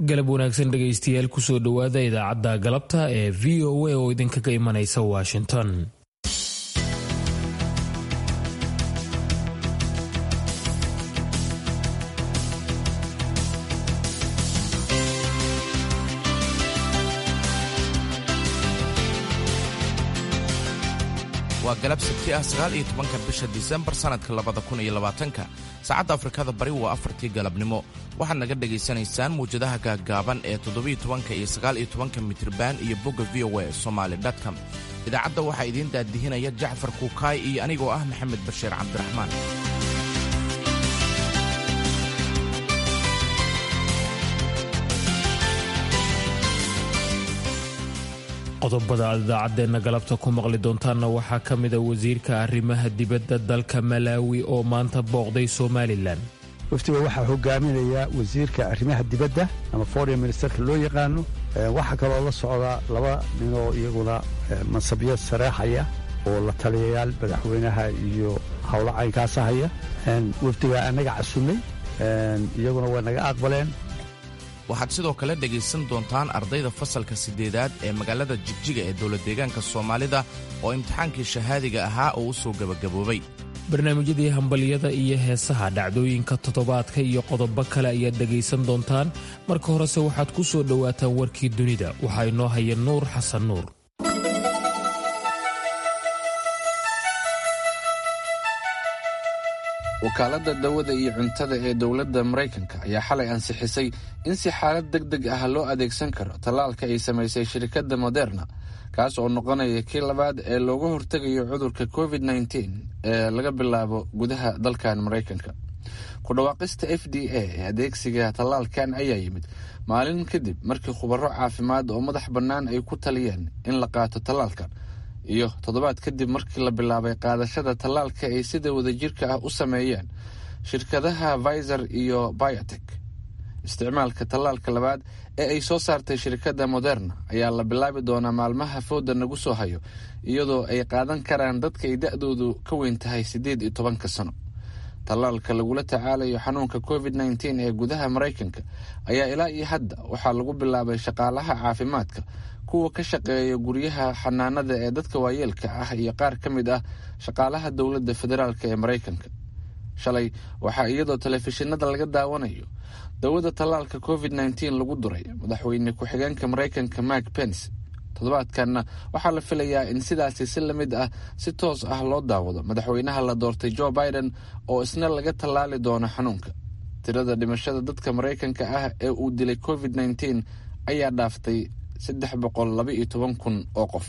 galab wanaagsan dhegaystayaal kusoo dhowaada idaacadda galabta ee v o a oo idinkaga imanaysa washington waa galab sabti ah sagaal iyo tobanka bisha disembar sannadka labada kun iyo labaatanka saacadda afrikada bari waa afartii galabnimo waxaad naga dhegaysanaysaan muwjadaha gaaggaaban ee toddobiyo tobanka iyo sagaal iyo tobanka mitriban iyo bogga v o a somaali com idaacadda waxaa idiin daadihinaya jacfar kuukaay iyo anigoo ah maxamed bashiir cabdiraxmaan qodobada aad idaacaddeenna galabta ku maqli doontaanna waxaa ka mida wasiirka arrimaha dibadda dalka malaawi oo maanta booqday somalilan waftiga waxaa hogaaminaya wasiirka arrimaha dibadda ama foreign ministerka loo yaqaano waxaa kaloo la socda laba ninoo iyaguna mansabyo sareexaya oo la taliyayaal madaxweynaha iyo howlo caynkaasa haya wafdigaa annaga casunnay iyaguna way naga aqbaleen waxaad sidoo kale dhegaysan doontaan ardayda fasalka siddeedaad ee magaalada jigjiga ee dowlad deegaanka soomaalida oo imtixaankii shahaadiga ahaa oo u soo gebagaboobay barnaamijyadii hambalyada iyo heesaha dhacdooyinka toddobaadka iyo qodobo kale ayaad dhegaysan doontaan marka horese waxaad ku soo dhowaataan warkii dunida waxaa inoo haya nuur xasan nuur wakaaladda dawada iyo cuntada ee dowladda maraykanka ayaa xalay ansixisay in si xaalad deg deg ah loo adeegsan karo tallaalka ay samaysay shirkadda moderna kaas oo noqonaya kii labaad ee looga hortegayo cudurka covid nteen ee laga bilaabo gudaha dalkan maraykanka ku dhawaaqista f d a ee adeegsiga tallaalkan ayaa yimid maalin kadib markii khubaro caafimaad oo madax bannaan ay ku taliyeen in la qaato tallaalkan iyo toddobaad kadib markii la bilaabay qaadashada tallaalka ay sida wadajirka ah u sameeyeen shirkadaha viser iyo biotek isticmaalka tallaalka labaad ee ay soo saartay shirkadda moderna ayaa la bilaabi doonaa maalmaha fooda nagu soo hayo iyadoo ay qaadan karaan dadka ay da-doodu ka weyn tahay siddeed iyo tobanka sano tallaalka lagula tacaalayo xanuunka covid nteen ee gudaha maraykanka ayaa ilaa iyo hadda waxaa lagu bilaabay shaqaalaha caafimaadka kuwa ka shaqeeya guryaha xanaanada ee dadka waayeelka ah iyo qaar ka mid ah shaqaalaha dowladda federaalk ee maraykanka shalay waxaa iyadoo telefishinada laga daawanayo dawada tallaalka covid nteen lagu duray madaxweyne ku-xigeenka maraykanka mark pence toddobaadkanna waxaa la filayaa in sidaasi si la mid ah si toos ah loo daawado madaxweynaha la doortay joe biden oo isna laga tallaali doono xanuunka tirada dhimashada dadka maraykanka ah ee uu dilay covid nteen ayaa dhaaftay saddex boqol laba iyo toban kun oo qof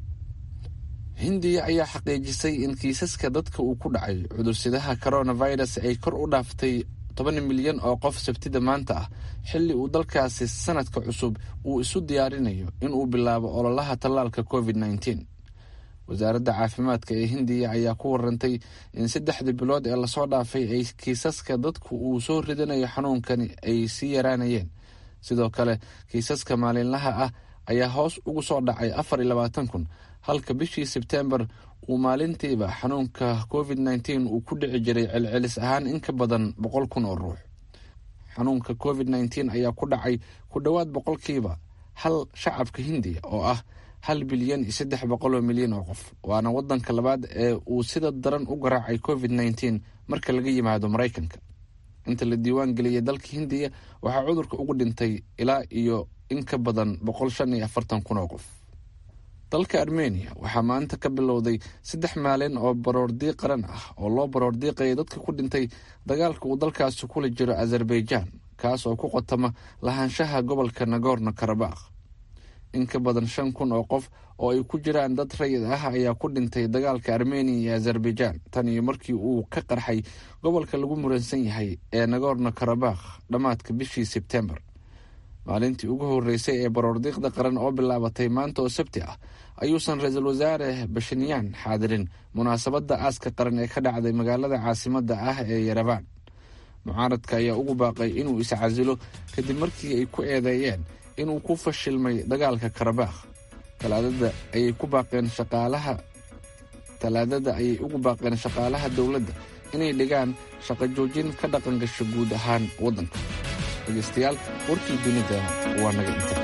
hindiya ayaa xaqiijisay in kiisaska dadka uu ku dhacay cudursidaha coronavirus ay kor u dhaaftay toban milyan oo qof sabtida maanta ah xilli uu dalkaasi sanadka cusub uu isu diyaarinayo inuu bilaabo ololaha tallaalka covid nteen wasaaradda caafimaadka ee hindiya ayaa ku warantay in saddexdii bilood ee lasoo dhaafay ay kiisaska dadku uu soo ridanayo xanuunkani ay sii yaraanayeen sidoo kale kiisaska maalinlaha ah ayaa hoos ugu soo dhacay afar iyo labaatan kun halka bishii sebtembar uu maalintiiba xanuunka covid nteen uu ku dhici jiray celcelis ahaan in ka badan boqol kun oo ruux xanuunka covid nteen ayaa ku dhacay ku dhowaad boqolkiiba hal shacabka hindiya oo ah hal bilyan iyo saddex boqol oo milyan oo qof waana wadanka labaad ee uu sida daran u garaacay covid nteen marka laga yimaado maraykanka inta la diiwaan geliyay dalka hindiya waxaa cudurka ugu dhintay ilaa iyo in ka badan boqol shan iyo afartan kun oo qof dalka armeniya waxaa maanta ka bilowday saddex maalin oo baroordiiq qaran ah oo loo baroordiiqaya dadka ku dhintay dagaalka uu dalkaasi kula jiro azerbaijan kaas oo ku qotama lahaanshaha gobolka nagorno karabakh in ka badan shan kun oo qof oo ay ku jiraan dad rayid ah ayaa ku dhintay dagaalka armeniya iyo azerbaijan tan iyo markii uu ka qarxay gobolka lagu muransan yahay ee nagorno karabakh dhammaadka bishii sebtembar maalintii ugu horeysay ee baroordiiqda qaran oo bilaabatay maanta oo sabti ah ayuusan ra-iisul wasaare bashinyan xaadirin munaasabadda aaska qaran ee ka dhacday magaalada caasimadda ah ee yarabaan mucaaradka ayaa ugu baaqay inuu iscasilo kadib markii ay ku eedeeyeen inuu ku fashilmay dagaalka karabakh talaadada ayay ku baaqeen shaqaalaha talaadada ayay ugu baaqeen shaqaalaha dowladda inay dhigaan shaqo joojin ka dhaqan gasho guud ahaan waddanka dhegaystayaal warkii dunida waa naga inta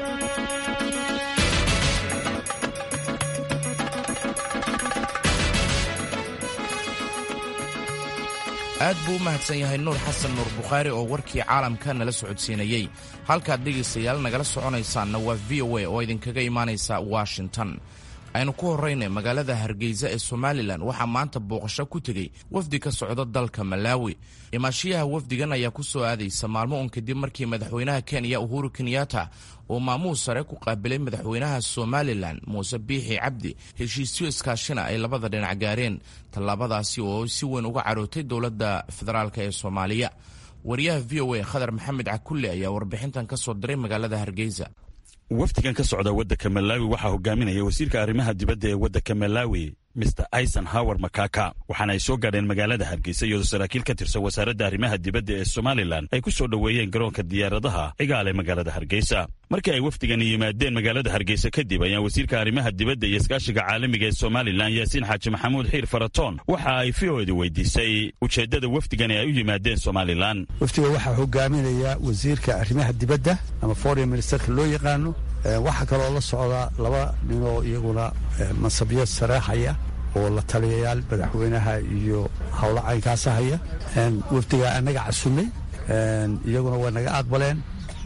aad buu u mahadsan yahay nuur xasan nuur bukhaari oo warkii caalamka nala socodsiinayey halkaad dhegaystayaal nagala soconaysaanna waa v o a oo idinkaga imaanaysa washington aynu ku horraynay magaalada hargeysa ee somalilan waxaa maanta booqasho ku tegey wafdi ka socda dalka malaawi imaashiyaha wafdigan ayaa ku soo aadaysa maalmo un kadib markii madaxweynaha kenya uhuru kenyatta uu maamuus sare ku qaabilay madaxweynaha somalilan muuse biixi cabdi heshiisyo iskaashina ay labada dhinac gaareen tallaabadaasi oo si weyn uga carootay dowladda federaalk ee soomaaliya wariyaha v o a khadar maxamed cakulle ayaa warbixintan ka soo diray magaalada hargeysa wafdigan ka socda waddanka malaawi waxaa hogaaminaya wasiirka arrimaha dibadda ee waddanka malaawi mr aison howar makaka waxaana ay soo gaadheen magaalada hargeysa iyadoo saraakiil ka tirsan wasaaradda arrimaha dibadda ee somalilan ay ku soo dhoweeyeen garoonka diyaaradaha cigaale magaalada hargeysa markii ay wafdigani yimaadeen magaalada hargeysa kadib ayaa wasiirka arrimaha dibadda iyo iskaashiga caalamiga ee somalilan yaasiin xaaji maxamuud xiir faratoon waxa ay v o edi weydiisay ujeeddada wafdigani ay u yimaadeen somalilan wafdiga waxaa hogaaminaya wasiirka arrimaha dibadda ama foreign ministerka loo yaqaano waxaa kaloo la socda laba ninoo iyaguna mansabyo sareexaya oo la taliyayaal madaxweynaha iyo howlo caynkaasa haya wafdigaa annaga casunnay iyaguna waa naga aqbaleen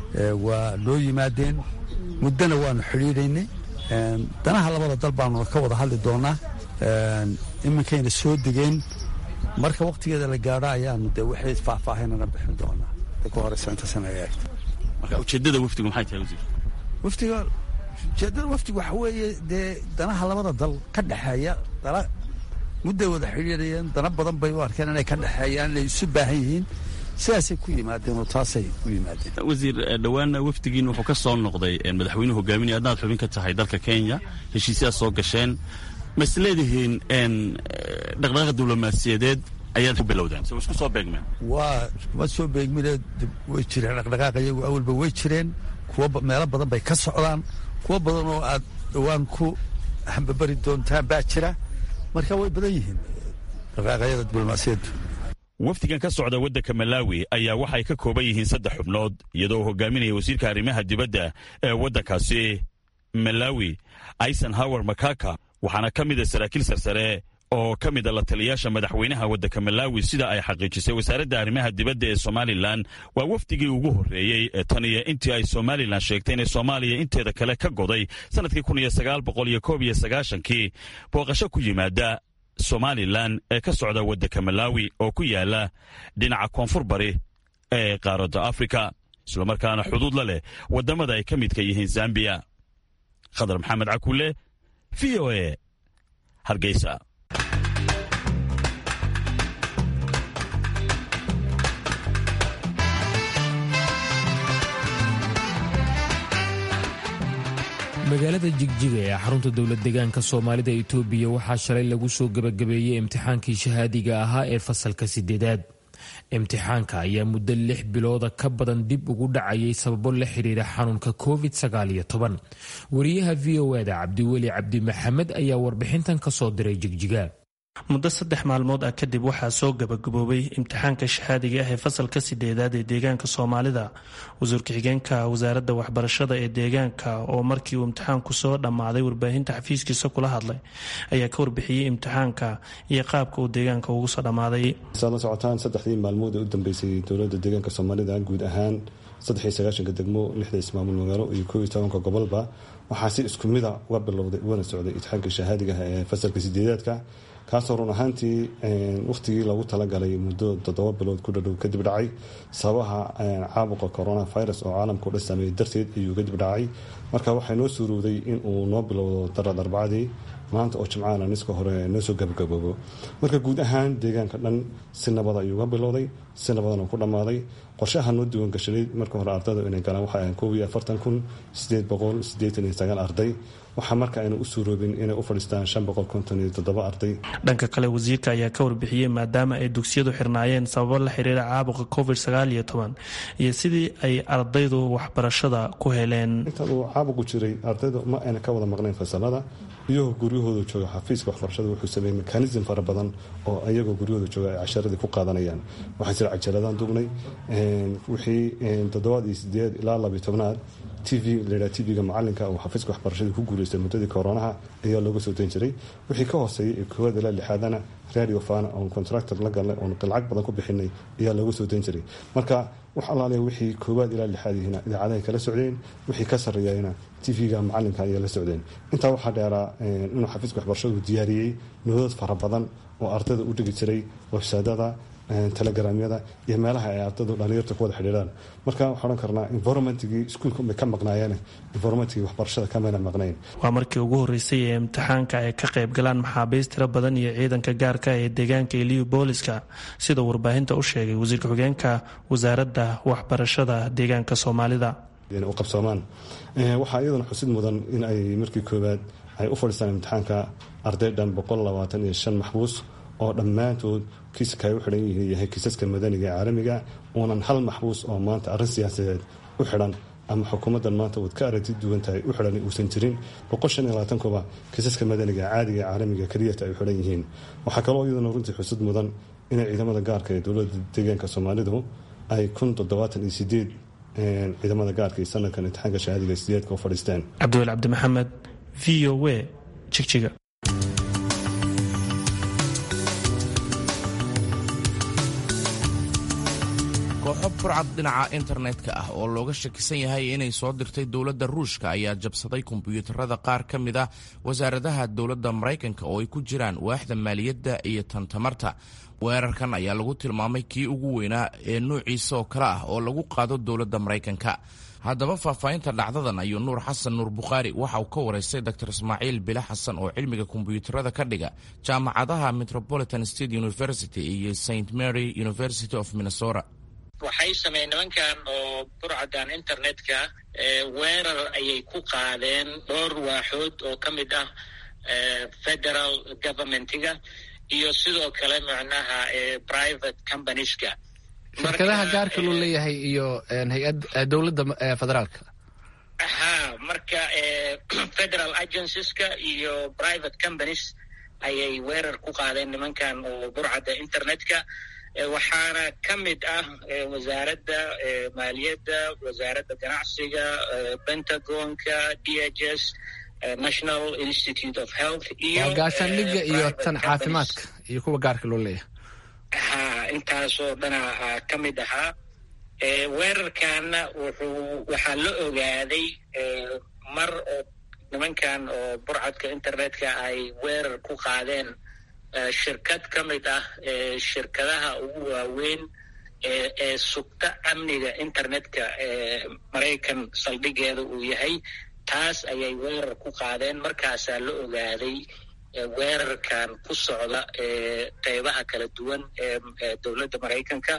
waa noo yimaadeen muddona waanu xidhiidhaynay danaha labada dal baanu ka wada hadli doonaa iminkayna soo degeen marka wakhtigeeda la gaadho ayaanu dee waxay faahfaahinana bixin doonaa ka horeysa intaasana ay eegto marka ujeeddada wafdigu maxay tahay wasiir wafdiga ujeeddada wafdiga waxa weeye dee danaha labada dal ka dhexeeya dana mudday wada xidhiidhayeen dana badan bay u arkeen inay ka dhexeeyaan inay isu baahan yihiin sidaasay ku yimaadeen oo taasay u yimaadeen wasiir dhowaana wafdigiin wuxuu ka soo noqday madaxweynuhu hogaaminaya adnaad xubin ka tahay dalka kenya heshiisyaad soo gasheen ma is leedihiin dhaqdhaqaaqa diblomaasiyadeed ayaad ku bilowdeen se isku soo beegmeen waa ma soo beegmine way jireen dhaqdhaqaaqa iyagu awalba way jireen kuwa meelo badan bay ka socdaan kuwo badan oo aad dhowaan ku hambabari doontaan baa jira marka way badan yihiin dhaqaaqayada diblomaasiyaddu wafdigan ka socda waddanka malaawi ayaa waxay ka kooban yihiin saddex xubnood iyadoo uu hogaaminaya wasiirka arrimaha dibadda ee waddankaasi malaawi aison howar makaka waxaana ka mida saraakiil sarsare oo ka mida la taliyaasha madaxweynaha waddanka malaawi sida ay xaqiijisay wasaaradda arrimaha dibadda ee somalilan waa wafdigii ugu horreeyey ee tan iyo intii ay somalilan sheegtay inay soomaaliya inteeda kale ka goday sannadkii kun iyo sagaal boqol iyo koob iyo sagaashankii booqasho ku yimaada somalilan ee ka socda waddanka malaawi oo ku yaala dhinaca koonfur bari ee qaaradda afrika islamarkaana xuduud la leh waddamada ay ka midka yihiin zambiya khadar maxamed cakulle v o e hargeysa magaalada jigjiga ee xarunta dowlad deegaanka soomaalida itoobiya waxaa shalay lagu soo gebagabeeyey imtixaankii shahaadiga ahaa ee fasalka sideedaad imtixaanka ayaa muddo lix bilooda ka badan dib ugu dhacayay sababo la xiriira xanuunka covid wariyaha v o eda cabdiweli cabdi maxamed ayaa warbixintan kasoo diray jigjiga muddo saddex maalmood ah kadib waxaa soo gabagaboobay imtixaanka shahaadiga ah ee fasalka sideedaad ee deegaanka soomaalida wasiirka xigeenka wasaaradda waxbarashada ee deegaanka oo markii uu imtixaanku soo dhammaaday warbaahinta xafiiskiisa kula hadlay ayaa ka warbixiyey imtixaanka iyo qaabka uu deegaanka ugu soo dhammaaday saad la socotaan saddexdii maalmood ee u dambeysay dowladda deegaanka soomaalida guud ahaan saddex iyo sagaashanka degmo lixda ismaamul magaalo iyo koob iyo tobanka gobolba waxaa si isku mida uga bilowday ugana socday imtixaanka shahaadiga ah ee fasalka sideedaadka kaasoo run ahaantii wakhtigii lagu talagalay muddo toddoba bilood ku dhadhow kadib dhacay sababaha caabuqa corona virus oo caalamka u dhan saameeyey darteed ayuu kadib dhacay marka waxaa noo suurowday in uu noo bilowdo darad arbacadii maanta oo jimcaana niska hore noo soo gabagaboobo marka guud ahaan deegaanka dhan si nabada ayuu ga bilowday si nabadana ku dhammaaday qorshaha noo diiwan gashaday marka hore ardayda inay galaan waxay ahayn koob iyo afartan kun sideed boqol sideetan iyo sagaal arday waxaa marka ayna u suuroobin inay u fadhiistaan shan boqol konton iyo toddoba arday dhanka kale wasiirka ayaa ka warbixiyey maadaama ay dugsiyadu xirnaayeen sababo la xiriira caabuqa covid sagaal iyo toban iyo sidii ay ardaydu waxbarashada ku heleen inta uu caabuqu jiray ardaydu ma ayna ka wada maqnayn fasalada iyagoo guryahooda jooga xafiiska waxbarashada wuxuu sameeyey mekanism fara badan oo iyagoo guryahooda jooga ay casharadii ku qaadanayaan waxaa jira cajaladaan duubnay wixii toddobaad iyo sideed ilaa labiyo tobnaad t v layidhaha t v-ga macalinka uu xafiiska waxbarashadii ku guuleystay muddadii koronaha ayaa looga soo dan jiray wixii ka hooseeyay ee koowaad ilaa lixaadana radio fana oon contractor la galnay oon lacag badan ku bixinay ayaa looga soo dan jiray marka wax allaaliya wixii koowaad ilaa lixaad yihiina idaacadahay kala socdeen wixii ka sarreeyayna t v-ga macalinka ayaa la socdeen intaa waxaa dheeraa inuu xafiiska waxbarashadu diyaariyey noodad fara badan oo ardayda u dhigi jiray websaydada telegramyada iyo meelaha ay ardaydu dhalinyarta ku wada xidhiiraan marka waxaan odhan karnaa environmentigii iskuulka bay ka maqnaayeen environmentigii waxbarashada kamayna maqnayn waa markii ugu horreysay ee imtixaanka ay ka qayb galaan maxaabiist tiro badan iyo ciidanka gaarka ee deegaanka iliyu booliska sida warbaahinta u sheegay wasiirka xogeenka wasaaradda waxbarashada deegaanka soomaalida u qabsoomaan waxaa iyadana xusid mudan in ay markii koowaad ay u fadhiistaan imtixaanka arday dhan boqol labaatan iyo shan maxbuus oo dhammaantood kiiska ay u xidhan yihiin yahay kiisaska madaniga ee caalamiga uunan hal maxbuus oo maanta arrin siyaasadeed u xidhan ama xukuumaddan maanta waad ka aragti duwan tahay u xidhan uusan jirin boqol shan iyo labaatankuba kiisaska madaniga caadiga ee caalamiga keliyata ay u xidhan yihiin waxaa kaloo iyadana runtii xusud mudan inay ciidamada gaarka ee dowladda deegaanka soomaalidu ay kun toddobaatan iyo sideed ciidamada gaarka iyo sanadkan imtixaanka shahaadiga sideedka u fadhiisteen cabdiwel cabdi maxamed v o w jigjiga kooxo burcad dhinaca internetka ah oo looga shakisan yahay inay soo dirtay dowladda ruushka ayaa jabsaday kombiyuutarada qaar ka mid ah wasaaradaha dowladda maraykanka oo ay ku jiraan waaxda maaliyadda iyo tan tamarta weerarkan ayaa lagu tilmaamay kii ugu weynaa ee nuuciisa oo kale ah oo lagu qaado dowladda maraykanka haddaba faahfaahinta dhacdadan ayuu nuur xasan nuur bukhaari waxa uu ka waraystay dor ismaaciil bile xasan oo cilmiga kombiyuutarada ka dhiga jaamacadaha metropolitan state university iyo st mary university of minnesota waxay sameeyeen nimankan oo burcadan internetka weerar ayay ku qaadeen dhowr waaxood oo ka mid ah federal governmentiga iyo sidoo kale macnaha private companieska shirkadaha gaarka loo leeyahay iyo hay-ad dowladda federaalka ha marka federal agencies-ka iyo private companies ayay weerar ku qaadeen nimankan oo burcadda internetka waxaana ka mid ah wasaaradda maaliyadda wasaaradda ganacsiga pentagonka d h s national institute of health iyo gaashaandhigga iyo tan caafimaadka iyo kuwa gaarka loo leeyahay ha intaasoo dhana ka mid ahaa weerarkaana wuxuu waxaa la ogaaday mar oo nimankan oo burcadka internetka ay weerar ku qaadeen shirkad ka mid ah shirkadaha ugu waaweyn ee sugta amniga internetka ee maraykan saldhigeeda uu yahay taas ayay weerar ku qaadeen markaasaa la ogaaday weerarkan ku socda qeybaha kala duwan ee dowladda maraykanka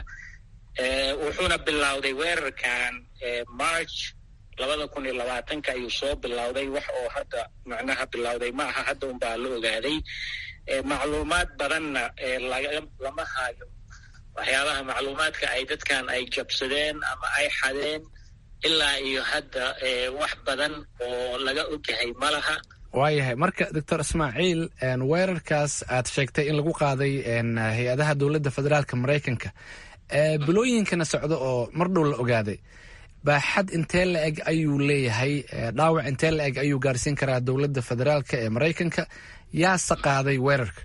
wuxuuna bilowday weerarkan march labada kun iyo labaatanka ayuu soo bilowday wax oo hadda macnaha bilowday ma aha hadda unbaa la ogaaday macluumaad badanna lama hayo waxyaabaha macluumaadka ay dadkan ay jabsadeen ama ay xadeen ilaa iyo hadda wax badan oo laga ogyahay ma laha waayahay marka doctor ismaaciil weerarkaas aad sheegtay in lagu qaaday hay-adaha dowladda federaalka maraykanka bilooyinkana socda oo mar dhow la ogaaday baaxad intee la eg ayuu leeyahay dhaawac intee la eg ayuu gaarsiin karaa dowladda federaalka ee maraykanka yaase qaaday weerarka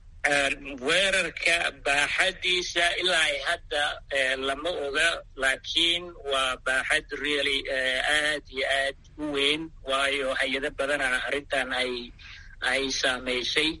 weerarka baaxadiisa ilaa ay hadda lama oga laakiin waa baaxad really aad iyo aad u weyn waayo hay-ado badana arrintan ay ay saamaysay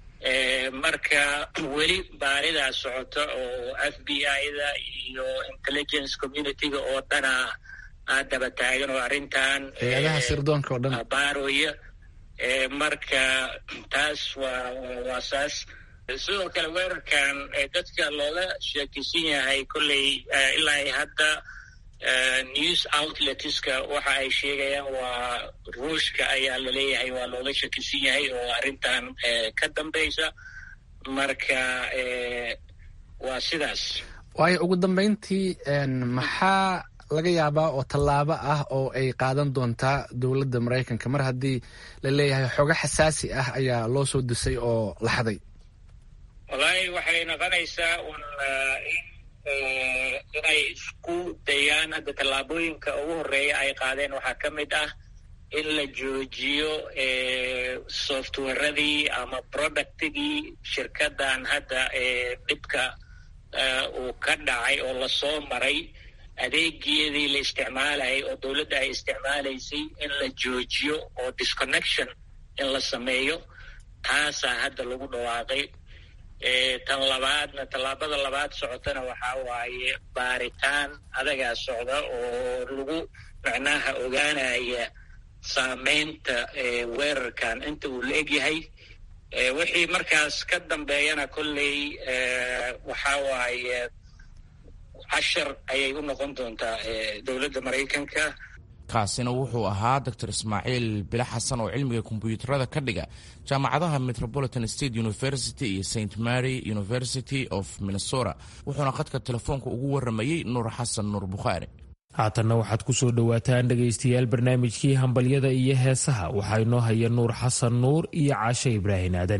marka weli baaridaa socota oo f b i-da iyo intelligence community-ga oo dhana daba taagan oo arrintan hay-adaha sirdoonka oo dhan baaroya marka taas waa waa saas sidoo kale weerarkan dadka looga sheekisan yahay kolley ilaa ay hadda news outletska waxa ay sheegayaan waa ruushka ayaa laleeyahay waa looga shakisan yahay oo arrintan ka dambaysa marka waa sidaas waayo ugu dambeyntii maxaa laga yaabaa oo tallaabo ah oo ay qaadan doontaa dowladda maraykanka mar haddii la leeyahay xogo xasaasi ah ayaa loo soo disay oo la xaday wallaahi waxay noqonaysaa un in inay isku dayaan hadda tallaabooyinka ugu horreeya ay qaadeen waxaa ka mid ah in la joojiyo softwaradii ama productigii shirkadan hadda dhibka uu ka dhacay oo lasoo maray adeegeedii la isticmaalayay oo dowladda ay isticmaalaysay in la joojiyo oo disconnection in la sameeyo taasaa hadda lagu dhawaaqay tan labaadna tallaabada labaad socotana waxaa waaye baaritaan adagaa socda oo lagu macnaha ogaanaya saameynta weerarkan inta uu la egyahay wixii markaas ka dambeeyana kolley waxaa waaye cashar ayay u noqon doontaa dowladda maraykanka kaasina wuxuu ahaa doctor ismaaciil bile xasan oo cilmiga kombyuutarada ka dhiga jaamacadaha metropolitan state university iyo st mary university of minnesota wuxuuna khadka telefoonka ugu waramayey nuur xasan nuur bukhaari haatanna waxaad ku soo dhowaataan dhegaystayaal barnaamijkii hambalyada iyo heesaha waxaa inoo haya nuur xasan nuur iyo caashe ibraahin aadan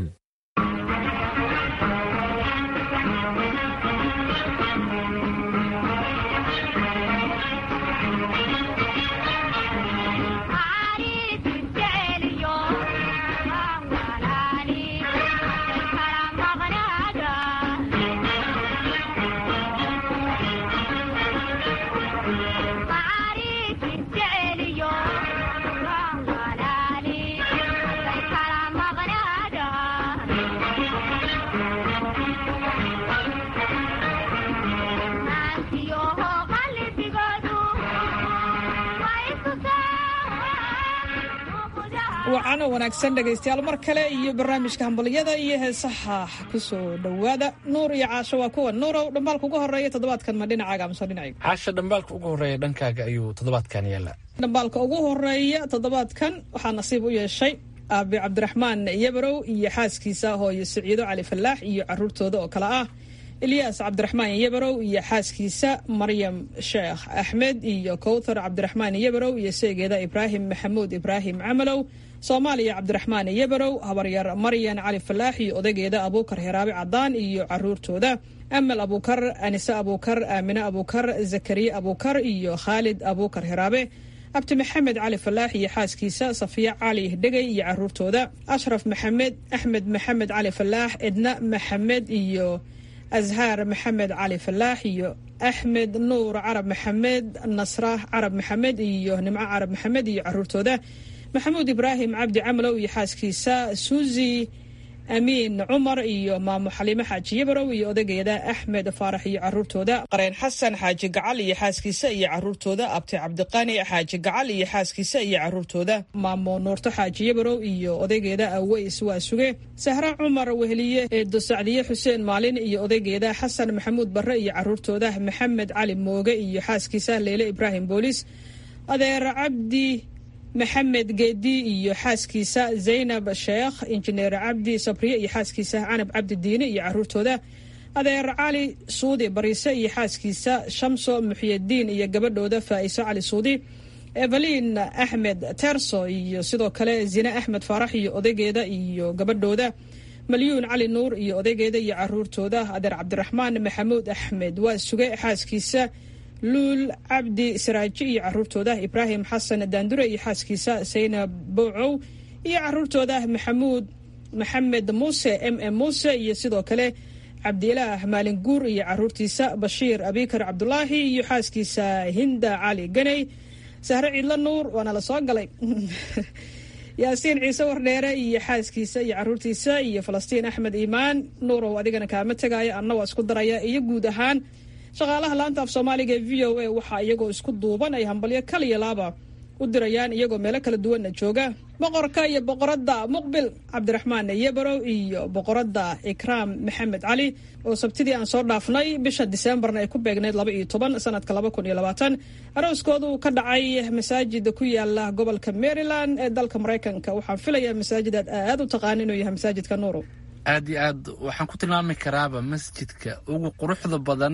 wacano wanaagsan dhegaystayaal mar kale iyo barnaamijka hambalyada iyo heesaha kusoo dhowaada nuur iyo caasho waa kuwa nuurow dhambaalka ugu horeeya toddobaadkan ma dhinacaaga amase dhinacayga caasha dhambaalka ugu horeeya dhankaaga ayuu toddobaadkan yaallaa dhambaalka ugu horeeya toddobaadkan waxaa nasiib u yeeshay aabi cabdiraxmaan yabarow iyo xaaskiisa hooyo siciido cali fallaax iyo caruurtooda oo kale ah ilyaas cabdiraxmaan yabarow iyo xaaskiisa maryam sheekh axmed iyo kowthar cabdiraxmaan yabarow iyo seegeeda ibraahim maxamuud ibraahim camalow soomaaliya cabdiraxmaan yabarow habaryar maryan cali falaax iyo odageeda abuukar heraabe cadaan iyo caruurtooda amal abuukar anise abuukar aamine abuukar zakariya abuukar iyo khaalid abuukar heraabe abti maxamed cali falaax iyo xaaskiisa safiya cali dhegey iyo caruurtooda ashraf maxamed axmed maxamed cali falaax edna maxamed iyo azhaar maxamed cali falaax iyo axmed nuur carab maxamed nasra carab maxamed iyo nimco carab maxamed iyo caruurtooda maxamuud ibraahim cabdi camalow iyo xaaskiisa suusi amiin cumar iyo maamo xaliimo xaaji yabarow iyo odageeda axmed faarax iyo caruurtooda qareen xasan xaaji gacal iyo xaaskiisa iyo caruurtooda abti cabdiqani xaaji gacal iyo xaaskiisa iyo caruurtooda maamo nuurto xaaji yabarow iyo odaygeeda aweys waa suge sahra cumar weheliye eedo sacdiye xuseen maalin iyo odaygeeda xasan maxamuud barre iyo caruurtooda maxamed cali mooge iyo xaaskiisa leyle ibraahim boolis adeer cabdi maxamed geedi iyo xaaskiisa zaynab sheekh injineer cabdi sabriye iyo xaaskiisa canab cabdi diine iyo caruurtooda adeer cali suudi bariise iyo xaaskiisa shamso muxyadiin iyo gabadhooda faa'iso cali suudi evelin axmed terso iyo sidoo kale zine axmed faarax iyo odaygeeda iyo gabadhooda malyuun cali nuur iyo odaygeeda iyo caruurtooda adeer cabdiraxmaan maxamuud axmed waa suge xaaskiisa luul cabdi saraaji iyo caruurtooda ibraahim xasan daandure iyo xaaskiisa saynab bowcow iyo caruurtooda maxamuud maxamed muuse m m muuse iyo sidoo kale cabdilaah maalin guur iyo caruurtiisa bashiir abikar cabdulaahi iyo xaaskiisa hinda cali ganey sahre ciidlo nuur waana la soo galay yaasiin ciise wardheere iyo xaaskiisa iyo caruurtiisa iyo falastiin axmed iimaan nuurow adigana kaama tegaya anna waa isku daraya iyo guud ahaan shaqaalaha laanta af soomaaliga ee v o a waxaa iyagoo isku duuban ay hambalyo kaliya laaba u dirayaan iyagoo meelo kala duwanna jooga boqorka iyo boqoradda muqbil cabdiraxmaan yabarow iyo boqoradda ikraam maxamed cali oo sabtidii aan soo dhaafnay bisha diseembarna ay ku beegnayd laba iyo toban sanadka laba kun iyo labaatan arooskooda uu ka dhacay masaajida ku yaala gobolka maryland ee dalka maraykanka waxaan filayaa masaajid aad aad u taqaana inuu yahay masaajidka nuuro aad iyo aad waxaan ku tilmaami karaaba masjidka ugu quruxda badan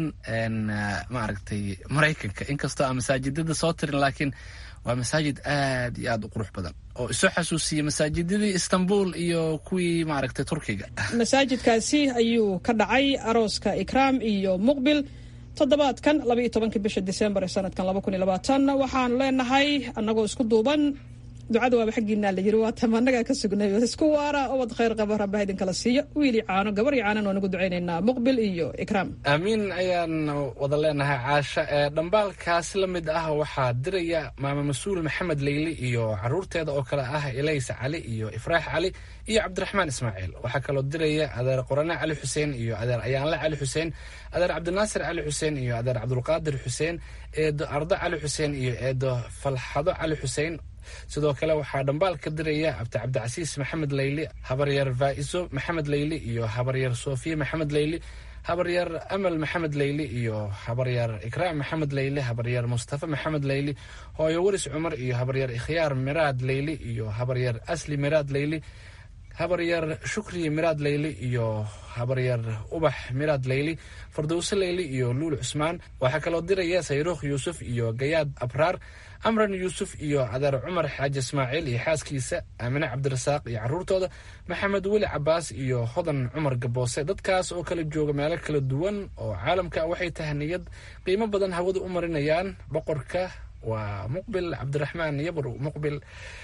maaragtay maraykanka inkastoo aan masaajidada soo tirin laakiin waa masaajid aad iyo aad u qurux badan oo isoo xasuusiyey masaajidadii istanbul iyo kuwii maaragtay turkiga masaajidkaasi ayuu ka dhacay arooska ikraam iyo muqbil toddobaadkan labaiyo tobanka bisha disembar ee sanadkan laba kun iyo labaatan waxaanu leenahay annagoo isku duuban ducada waaba xaggiinaa la yiri waa tamaanagaa ka sugnay isku waara ubad khayr qaba rabbaha idinkala siiyo wiili caano gabar iyo caanan waa nagu ducaynaynaa muqbil iyo ikraam aamiin ayaan wada leenahay caasha ee dhambaalkaas la mid ah waxaa diraya maama mas-uul maxamed leyli iyo caruurteeda oo kale ah elaysa cali iyo ifraax cali iyo cabdiraxmaan ismaaciil waxaa kaloo diraya adeer qorane cali xuseen iyo adeer ayaanle cali xuseen adeer cabdinaasir cali xuseen iyo adeer cabdulqaadir xuseen eedo ardo cali xuseen iyo eedo falxado cali xuseen sidoo kale waxaa dhambaal ka diraya abdi cabdicasiis maxamed leyli habaryar faa'iso maxamed leyli iyo habaryar sofiya maxamed leyli habaryar amal maxamed leyli iyo habaryar ikraam maxamed leyli habaryar mustafa maxamed leyli hooyo waris cumar iyo habaryar ikhyaar miraad leyli iyo habaryar asli miraad leyli habaryar shukri miraad leyli iyo habaryar ubax miraad leyli fardowse leyli iyo luul cusmaan waxaa kaloo diraya sayruukh yuusuf iyo gayaad abraar amran yuusuf iyo adeer cumar xaaji ismaaciil iyo xaaskiisa aamine cabdirasaaq iyo caruurtooda maxamed weli cabaas iyo hodan cumar gaboose dadkaas oo kala jooga meelo kala duwan oo caalamka waxay tahaniyad qiimo badan hawada u marinayaan boqorka waa muqbil cabdiraxmaan yabr muqbil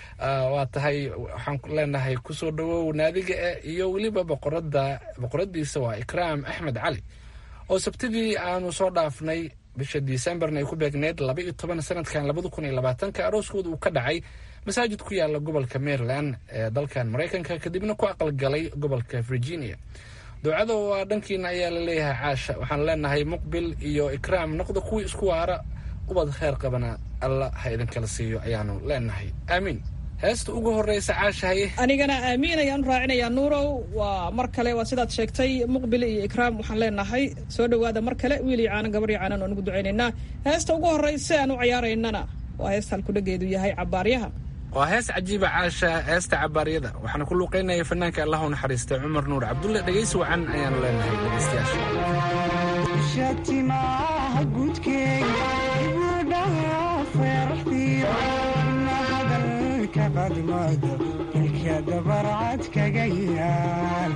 waa tahay waxaan leenahay kusoo dhawow naadiga e iyo weliba boqorada boqoradiisa waa ikraam axmed cali oo sabtidii aanu soo dhaafnay bisha disembarna ay ku beegneed laba iyo toban sanadkan labada kun iyo labaatanka arooskooda uu ka dhacay masaajid ku yaala gobolka maryland ee dalkan maraykanka kadibna ku aqalgalay gobolka virginia ducada waa dhankiina ayaa la leeyahay caasha waxaan leenahay muqbil iyo ikraam noqda kuwii isku waara ubad kheyr qabana alla ha idinkala siiyo ayaanu leenahay aamiin heesta ugu horeysa caashahaye anigana aamiin ayaan u raacinayaa nuurow waa mar kale waa sidaad sheegtay muqbil iyo ikraam waxaan leenahay soo dhowaada mar kale wiil iyo caanan gabar iyo caanan waan ugu ducaynaynaa heesta ugu horeysa aan u ciyaaraynana waa heesta halkudhageedu yahay cabaaryaha waa hees cajiiba caasha heesta cabaaryada waxaana ku luuqeynaya fanaanka allah u naxariistay cumar nuur cabdulle dhegaysi wacan ayaanu leenahay dhegaystayaasha ilka dabarcad kaga yaal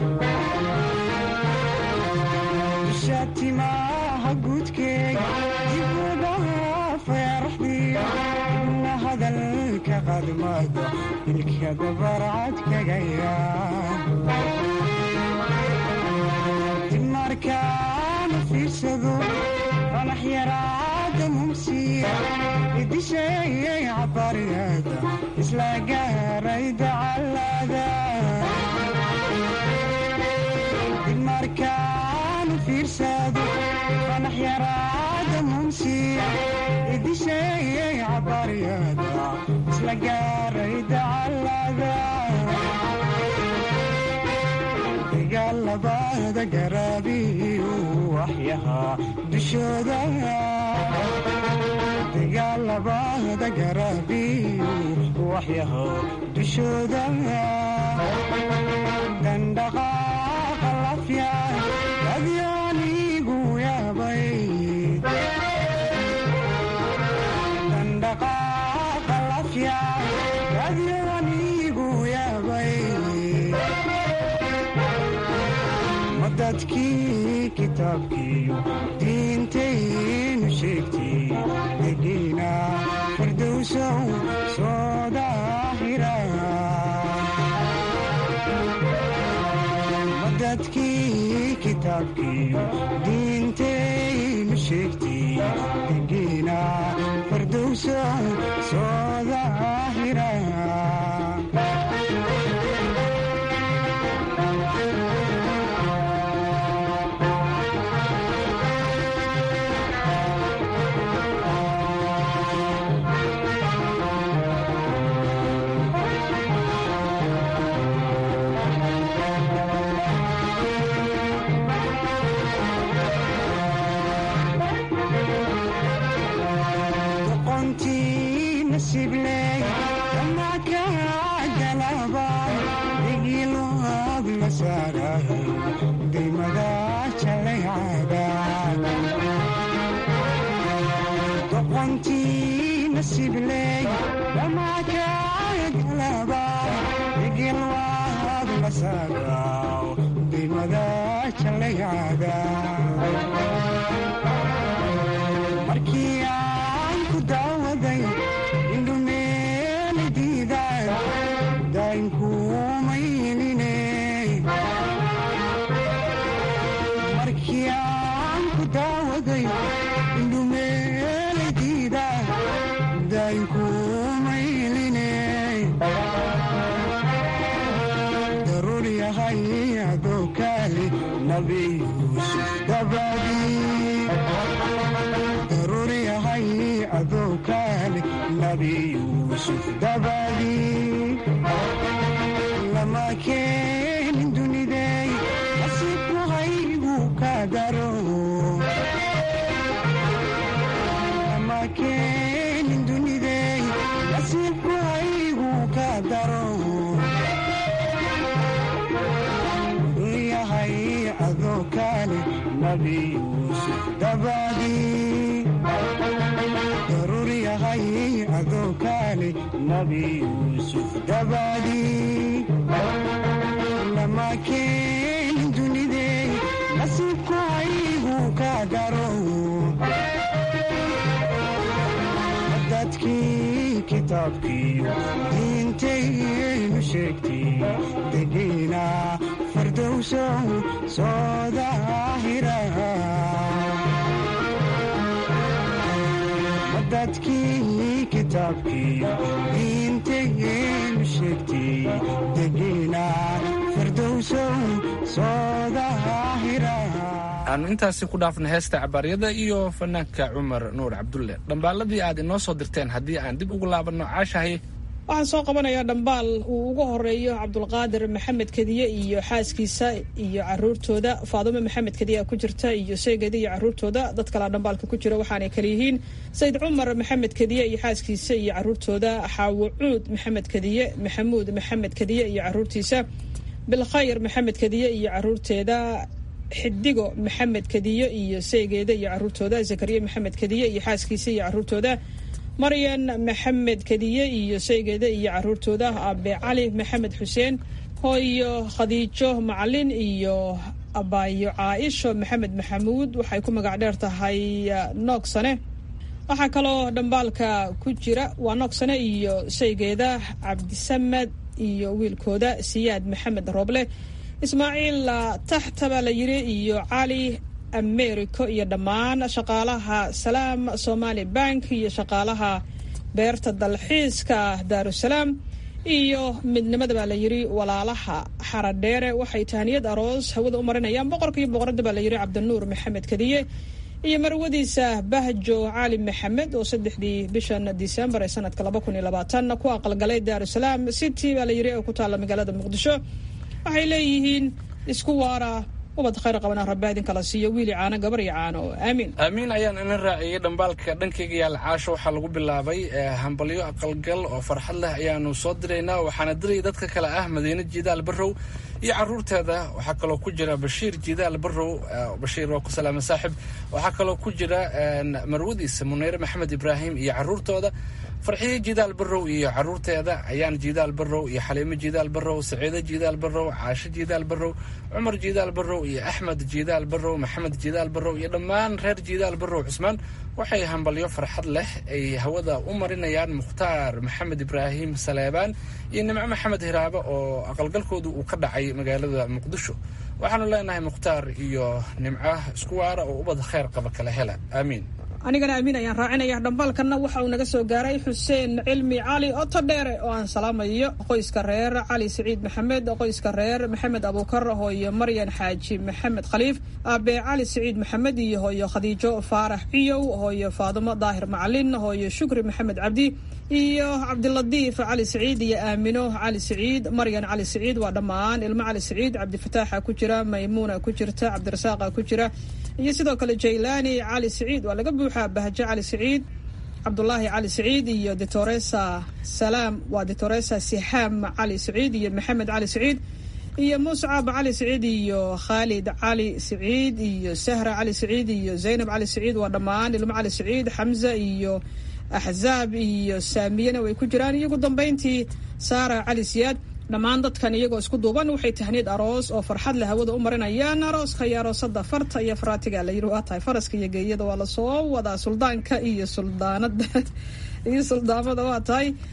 shatimaha guudkeega dibudhaha feeraxdiyo ibna hadalka qadmada ilka dabarcad kaga yaal dib markaana fiirsado fanax yaraada mumsiya idisheeyay cabaryada isla gaaray dacalada dib markaana fiirsado fanax yaraada mumsiya idisheeyay cabaryada isla gaaray dacalada dagaalabada garaabiyu waxyahaa dushooda dagaalabada garaabiyu waxyahaa dushooda dandhaqaaqa lafya adyaanigu yaabay dandhaqaaqa lafya adyaanigu yaabay dadkii kitaabkiiyo diintaynu sheegtay degiina fardowsow soo daahira dadkii kitaabkiiyo diintaynu sheegtay degiina fardowsow soo daahira ku daawaday indhumeelay diida daynkumayline daruur yahay adoo kaali nabi yuusuf dabadii daruur yahay adoo kaali nabi yuusuf dabadii lama keenin dunidey nasiibku haygu ka daro lama keenin dunidey nasiibku haygu ka daro yahay adoo kaale nabi yuusuf dabadii daruur yahay adoo kaale nabi yuusuf dabadii lama keenin dunidey nasiibku haygu ka daro dadkii kitaabkiiyo diintaynu sheegtay degiina fardowsow soo daahira dadkii kitaabkiiyo diintaynu sheegtay degiina fardowsow soo daahira aanu intaasi ku dhaafna heesta cabaaryada iyo fanaanka cumar nuur cabdulle dhambaaladii aad inoo soo dirteen haddii aan dib ugu laabanno caashahay waxaan soo qabanayaa dhambaal uu ugu horeeyo cabdulqaadir maxamed kediye iyo xaaskiisa iyo caruurtooda faadumo maxamed kediye ku jirta iyo seegedi iyo caruurtooda dad kalea dhambaalka ku jira waxaanay kala yihiin sayid cumar maxamed kediye iyo xaaskiisa iyo caruurtooda xaawo cuud maxamed kediye maxamuud maxamed kediye iyo caruurtiisa bilkhayr maxamed kediye iyo caruurteeda xidigo maxamed kediye iyo seegeeda iyo caruurtooda zakariya maxamed kediye iyo xaaskiisa iyo caruurtooda maryan maxamed kediye iyo saygeeda iyo caruurtooda abe cali maxamed xuseen hooyo khadiijo macalin iyo abaayo caaisho maxamed maxamuud waxay ku magac dheer tahay noogsane waxaa kaloo dhambaalka ku jira waa noogsane iyo saygeeda cabdisamed iyo wiilkooda siyaad maxamed rooble ismaaciil taxta baa la yiri iyo cali americo iyo dhammaan shaqaalaha salaam somali bank iyo shaqaalaha beerta dalxiiska daarusalaam iyo midnimada baa la yiri walaalaha xaradheere waxay tahaniyad aroos hawada u marinayaan boqorka iyo boqorada baa la yiri cabdinuur maxamed kadiye iyo marwadiisa bahjo cali maxamed oo saddexdii bishan disembar ee sanadka laba kun iyo labaatan ku aqalgalay daarusalaam city baa la yiri oo ku taalla magaalada muqdisho waxay leeyihiin isku waara ubad khayr qabana rabaa idin kala siiyo wiili caano gabar iyo caano aamiin aamiin ayaan ina raaciyey dhambaalka dhankayga yaal caasho waxaa lagu bilaabay hambalyo aqalgal oo farxad leh ayaanu soo diraynaa waxaana diraya dadka kale ah madiine jiidaal barrow iyo caruurteeda waxaa kaloo ku jira bashiir jiidaal barrow bashiir waa ku salaama saaxib waxaa kaloo ku jira marwadiisa muneyre maxamed ibraahim iyo caruurtooda farxiye jidaal barrow iyo caruurteeda ayaan jidaal barrow iyo xaliimo jidaal barrow saciido jidaal barrow caasho jidaal barrow cumar jidaal barrow iyo axmed jidaal barrow maxamed jidaal barrow iyo dhammaan reer jidaal barrow cusmaan waxay hambalyo farxad leh ay hawada u marinayaan mukhtaar maxamed ibraahim saleebaan iyo nimco maxamed hiraabo oo aqalgalkoodu uu ka dhacay magaalada muqdisho waxaanu leenahay mukhtaar iyo nimco isku waara oo ubad kheyr qaba kala hela aamiin anigana amiin ayaan raacinaya dhambaalkanna waxa uu naga soo gaaray xuseen cilmi cali oto dheere oo aan salaamayo qoyska reer cali siciid maxamed qoyska reer maxamed abuukar hooyo maryan xaaji maxamed khaliif aabe cali siciid maxamed iyo hooyo khadiijo faarax ciyow hooyo faadumo daahir macalin hooyo shukri maxamed cabdi iyo cabdiladiif cali siciid iyo aamino cali siciid maryan cali siciid waa dhammaan ilmo cali siciid cabdifataaxa ku jira maymuuna ku jirta cabdirasaaqa ku jira iyo sidoo kale jaylaani cali siciid waa laga buuxaa bahjo cali siciid cabdulaahi cali siciid iyo ditoresa salaam waa ditoresa sixaam cali siciid iyo maxamed cali siciid iyo muscab cali siciid iyo khaalid cali siciid iyo sahra cali siciid iyo zaynab cali siciid waa dhammaan ilmo cali siciid xamza iyo axzaab iyo saamiyana way ku jiraan iyo ugu dambayntii saara cali siyaad dhammaan dadkan iyagoo isku duuban waxay tahniid aroos oo farxad leh hawada u marinayaan arooska iyo aroosada farta iyo faraatiga la yiri waa tahay faraska iyo geeyada waa lasoo wadaa suldaanka iyo suldaanada iyo suldaamada waa tahay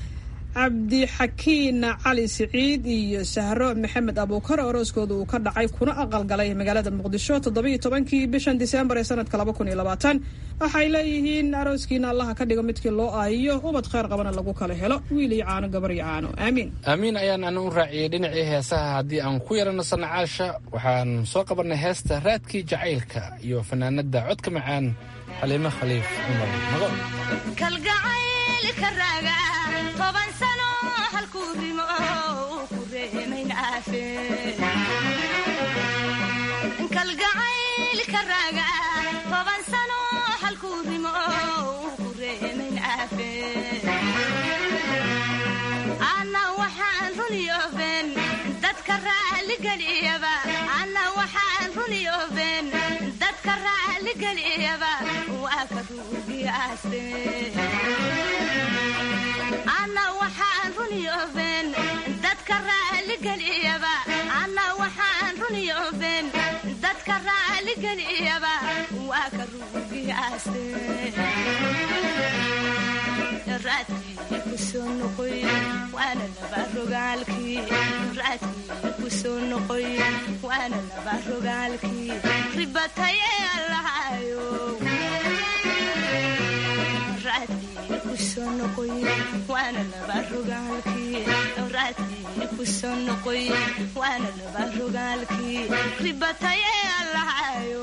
cabdixakiin cali siciid iyo sahro maxamed abuukar orooskooda uu ka dhacay kuna aqalgalay magaalada muqdisho toddobiyo tobankii bishan diseembar ee sanadka laba kun iyo labaatan waxay leeyihiin arooskiina allaha ka dhigo midkii loo aayiyo ubad kheyr qabana lagu kala helo wiil iyo caano gabar iyo caano aamiin aamiin ayaan ana u raaciyey dhinacii heesaha haddii aan ku yarano sanacaasha waxaan soo qabanay heesta raadkii jacaylka iyo fanaanada codka macaan xaliime khaliif cumar magool kalgacaylka raaga toban sano halkuu rimo uu ku reemaynaafe kalgacaylka raaga toban sano halkuu rimo uu ku reemaynaafe ana waxaan runiyooben dadka raaligeliyaba ana waxaan runiyooben dadka raaligeliyaba waa ka ruugiyaaste ana waxaan runiyooben dadka raaligeliyaba ana waxaan runiyooben dadka raaligeliyaba waa ka ruugiyaaste raadkii kusoo noqoy waana laba rogaalkii raadkii kusoo noqoy waana laba rogaalkii ribatay ee allahayo raadkii kusoo noqoy waana laba rogaalkii raadkii kusoo noqoy waana laba rogaalkii ribatay ee allahayo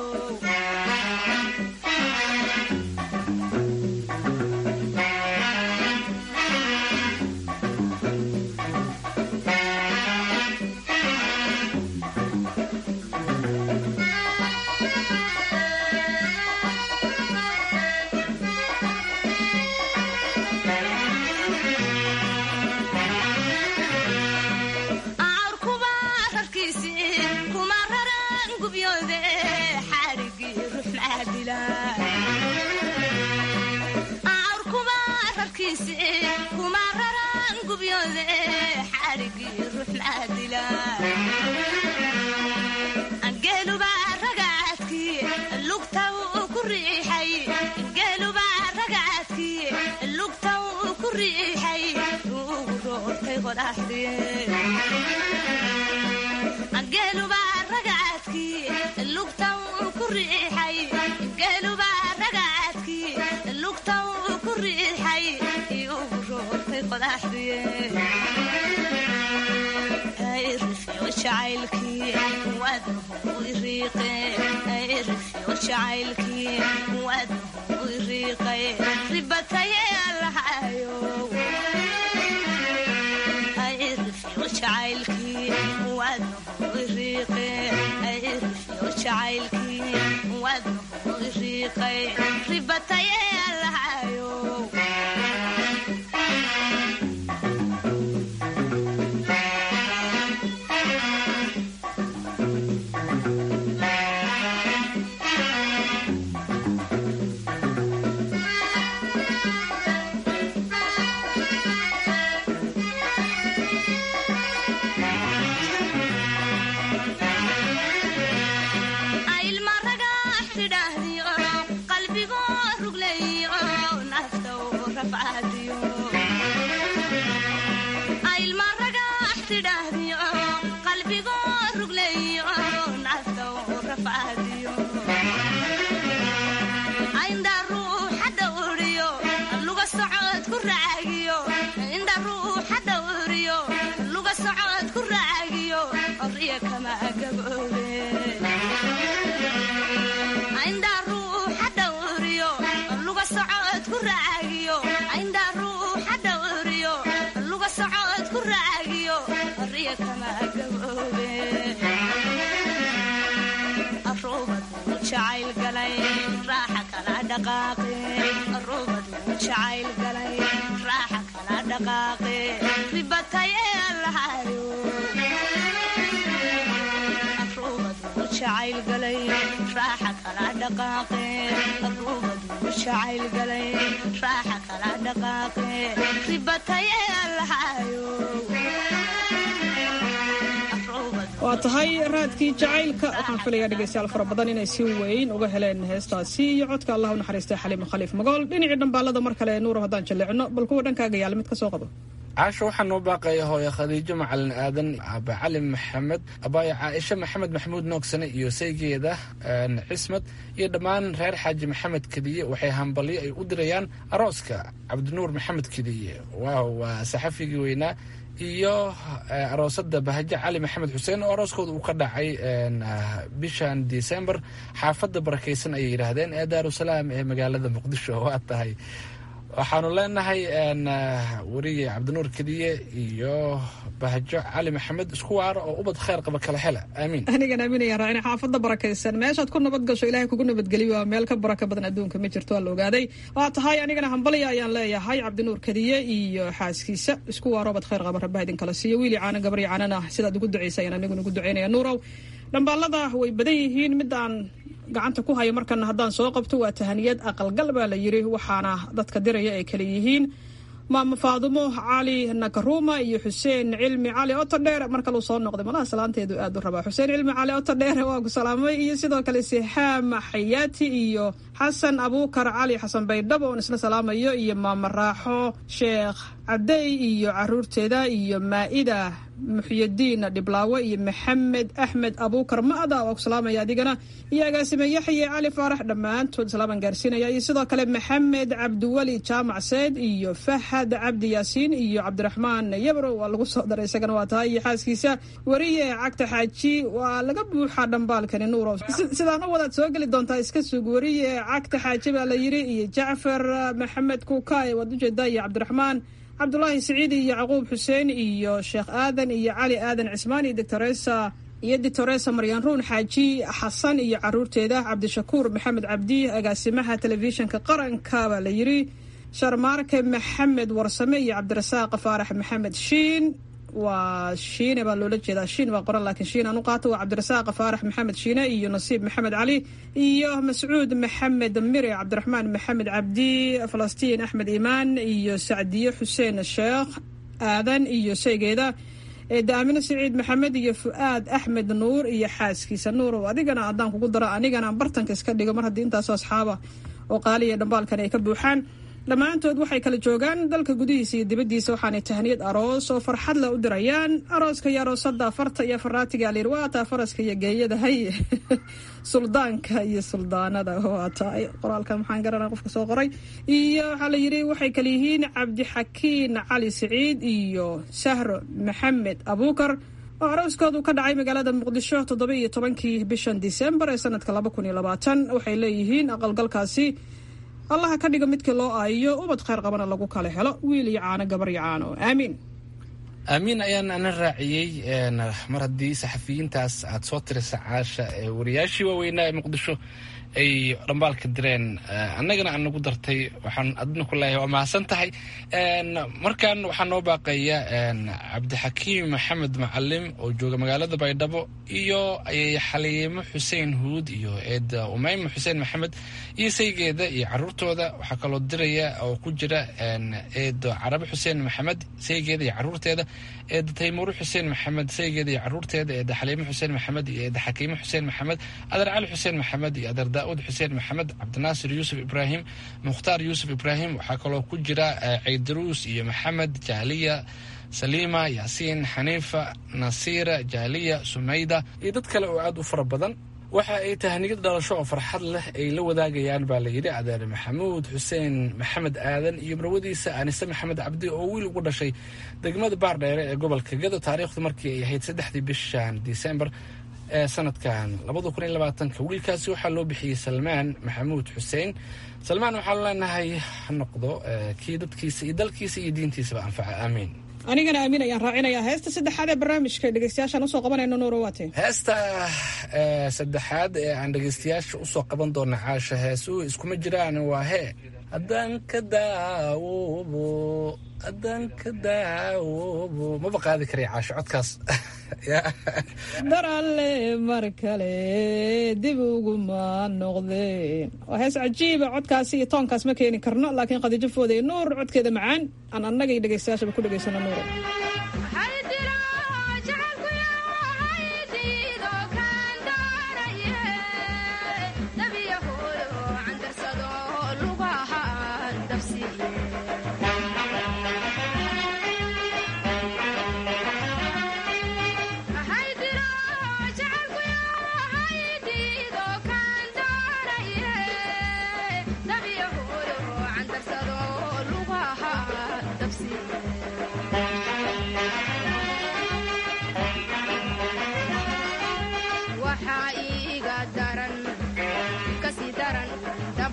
waa tahay raadkii jacaylka waxaan filayaa dhegaystayaal fara badan inay si weyn uga heleen heestaasi iyo codka allah u naxariistay xaliima khaliif magool dhinacii dhambaalada mar kale nuuro haddaan jalleecno bal kuwa dhankaaga yaala mid ka soo qabo caasho waxaa noo baaqaya hooye khadiijo macalin aadan aba cali maxamed abaayo caaisha maxamed maxamuud noogsane iyo saygeeda cismad iyo dhammaan reer xaaji maxamed kediye waxay hambalyo ay u dirayaan arooska cabdinuur maxamed kediye waaw waa saxafigii weynaa iyo aroosada bahaje cali maxamed xuseen oo arooskooda uu ka dhacay bishan december xaafadda barakaysan ayay yidhaahdeen ee daarusalaam ee magaalada muqdisho waa tahay waxaanu leenahay weriye cabdinuur kediye iyo bahajo cali maxamed isku waara oo ubad kheyr qaba kala hela aamiin anigan aaminaya raacin xaafadda barakaysan meeshaad ku nabad gasho ilaahay kugu nabadgeliyo waa meel ka baraka badan adduunka ma jirto waa la ogaaday waa tahay anigana hambalya ayaan leeyahay cabdinuur kediye iyo xaaskiisa isku waaro ubad kheyr qaba rabbaha idin kala siiyo wiili caana gabar iyo caanana sidaad ugu ducaysa ayaan aniguna ugu ducaynaya nuurow dhambaalada way badan yihiin midaan gacanta ku hayo markana haddaan soo qabto waa tahaniyad aqalgal baa la yiri waxaana dadka diraya ay kale yihiin maamo faadumo cali nakaruma iyo xuseen cilmi cali otodheer mar kaluu soo noqday malaha salaanteedu aad u rabaa xuseen cilmi cali otodheer waa ku salaamay iyo sidoo kale sixaam xayaati iyo xasan abuukar cali xasan baydhabo oon isla salaamayo iyo maamo raaxo sheekh cadey iyo caruurteeda iyo maa-ida muxyadiin dhiblaawe iyo maxamed axmed abuukar ma'da waa ku salaamaya adigana iyo agaasime yaxye cali faarax dhammaantood salaaman gaarsiinaya iyo sidoo kale maxamed cabdiweli jaamac seyd iyo fahad cabdi yaasiin iyo cabdiraxmaan yabro waa lagu soo daray isagana waa tahay iyo xaaskiisa weriye cagta xaaji waa laga buuxaa dhambaalkani nuuro sidaan u wadaad soo geli doontaa iska sug weriye cagta xaaji baa la yiri iyo jacfar maxamed kuukaay waad ujeedaa iyo cabdiraxmaan cabdulaahi siciid iyo yacquub xuseen iyo sheekh aadan iyo cali aadan cismaan iyo doctoresa iyo doctoresa maryan ruun xaaji xasan iyo caruurteeda cabdishakuur maxamed cabdi agaasimaha telefishinka qaranka baa la yiri sharmaarke maxamed warsame iyo cabdirasaaq faarax maxamed shiin waa shiine baa loola jeedaa shiin baa qoran laakiin shiin aan u qaato waa cabdirasaaq faarax maxamed shiine iyo nasiib maxamed cali iyo mascuud maxamed mire cabdiraxmaan maxamed cabdi falastiin axmed imaan iyo sacdiye xuseen sheekh aadan iyo shaygeeda daamino siciid maxamed iyo fu-aad axmed nuur iyo xaaskiisa nuur adigana haddaan kugu daro anigana bartanka iska dhigo mar haddii intaasoo asxaaba oo qaaliya dhambaalkan ay ka buuxaan dhammaantood waxay kala joogaan dalka gudihiisa iyo dibaddiisa waxaanay tahniyad aroos oo farxad leh u dirayaan arooska iyo aroosada farta iyo faraatiga layiri waa taa faraska iyo geeyada hay suldaanka iyo suldaanada waa tahay qoraalka maxaan garanaa qofka soo qoray iyo waxaa la yidhi waxay kala yihiin cabdixakiin cali siciid iyo sahro maxamed abuukar oo arooskoodu ka dhacay magaalada muqdisho toddoba iyo tobankii bishan disembar ee sanadka laba kun iyo labaatan waxay leeyihiin aqalgalkaasi allaha ka dhigo midkii loo aayiyo ubad kheyr qabana lagu kala helo wiil iyo caano gabar iyo caano aamiin aamiin ayaan ana raaciyey mar haddii saxafiyiintaas aad soo tirisa caasha ee wariyaashii waaweynaa ee muqdisho ay dhambaalka direen annagana aan nagu dartay waxaan adna ku leeyahay waa mahadsan tahay markan waxaa noo baaqaya cabdixakiim maxamed macalim oo jooga magaalada baydhabo iyo xaliimo xuseen huud iyo eeda umayma xuseen maxamed iyo saygeeda iyo caruurtooda waxaa kaloo diraya oo ku jira eedo carabe xuseen maxamed saygeeda iyo caruurteeda eeda taymuuro xuseen maxamed saygeeda iyo caruurteeda eeda xaliimo xuseen maxamed iyo eeda xakiimo xuseen maxamed adeer cali xuseen maxamed iyo adeer daauud xuseen maxamed cabdinaasir yuusuf ibraahim mukhtaar yuusuf ibraahim waxaa kaloo ku jira caydaruus iyo maxamed jaaliya saliima yaasiin xaniifa nasiira jaaliya sumayda iyo dad kale oo aada u fara badan waxa ay tahniyad dhalasho oo farxad leh ay la wadaagayaan baa la yidhi adeer maxamuud xuseen maxamed aadan iyo marwadiisa anise maxamed cabdi oo wiil ugu dhashay degmada baardheere ee gobolka gado taariikhdu markii ay ahayd saddexdii bishan disembar ee sanadkan labada kun iyo labaatanka wiilkaasi waxaa loo bixiyey salmaan maxamuud xuseen salmaan waxaanu leenahay ha noqdo kii dadkiisa iyo dalkiisa iyo diintiisaba anfaca aamiin anigana aamin ayaan raacinayaa heesta saddexaad ee barnaamijka dhegeystayaashaan usoo qabanayno nuuro waate heesta saddexaad ee aan dhegeystayaasha usoo qaban doona caasha heesuhu iskuma jiraan waa hee haddaan ka daawoobo haddaan ka daawoobo maba qaadi karay caasho codkaas dar alle mar kale dib uguma noqdeen waa hees cajiiba codkaasi iyo toonkaas ma keeni karno laakiin khadiijo fooday nuur codkeeda macaan aan annaga iyo dhegeystayaashaba ku dhegeysano nuuro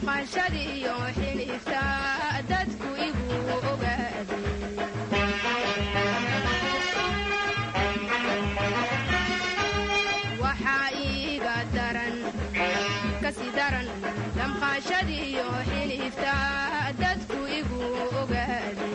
damqashadiyo xiniifta dadku igu ogaade waxaa iiga daran kasi daran damqashadiyo xiniifta dadku igu ogaade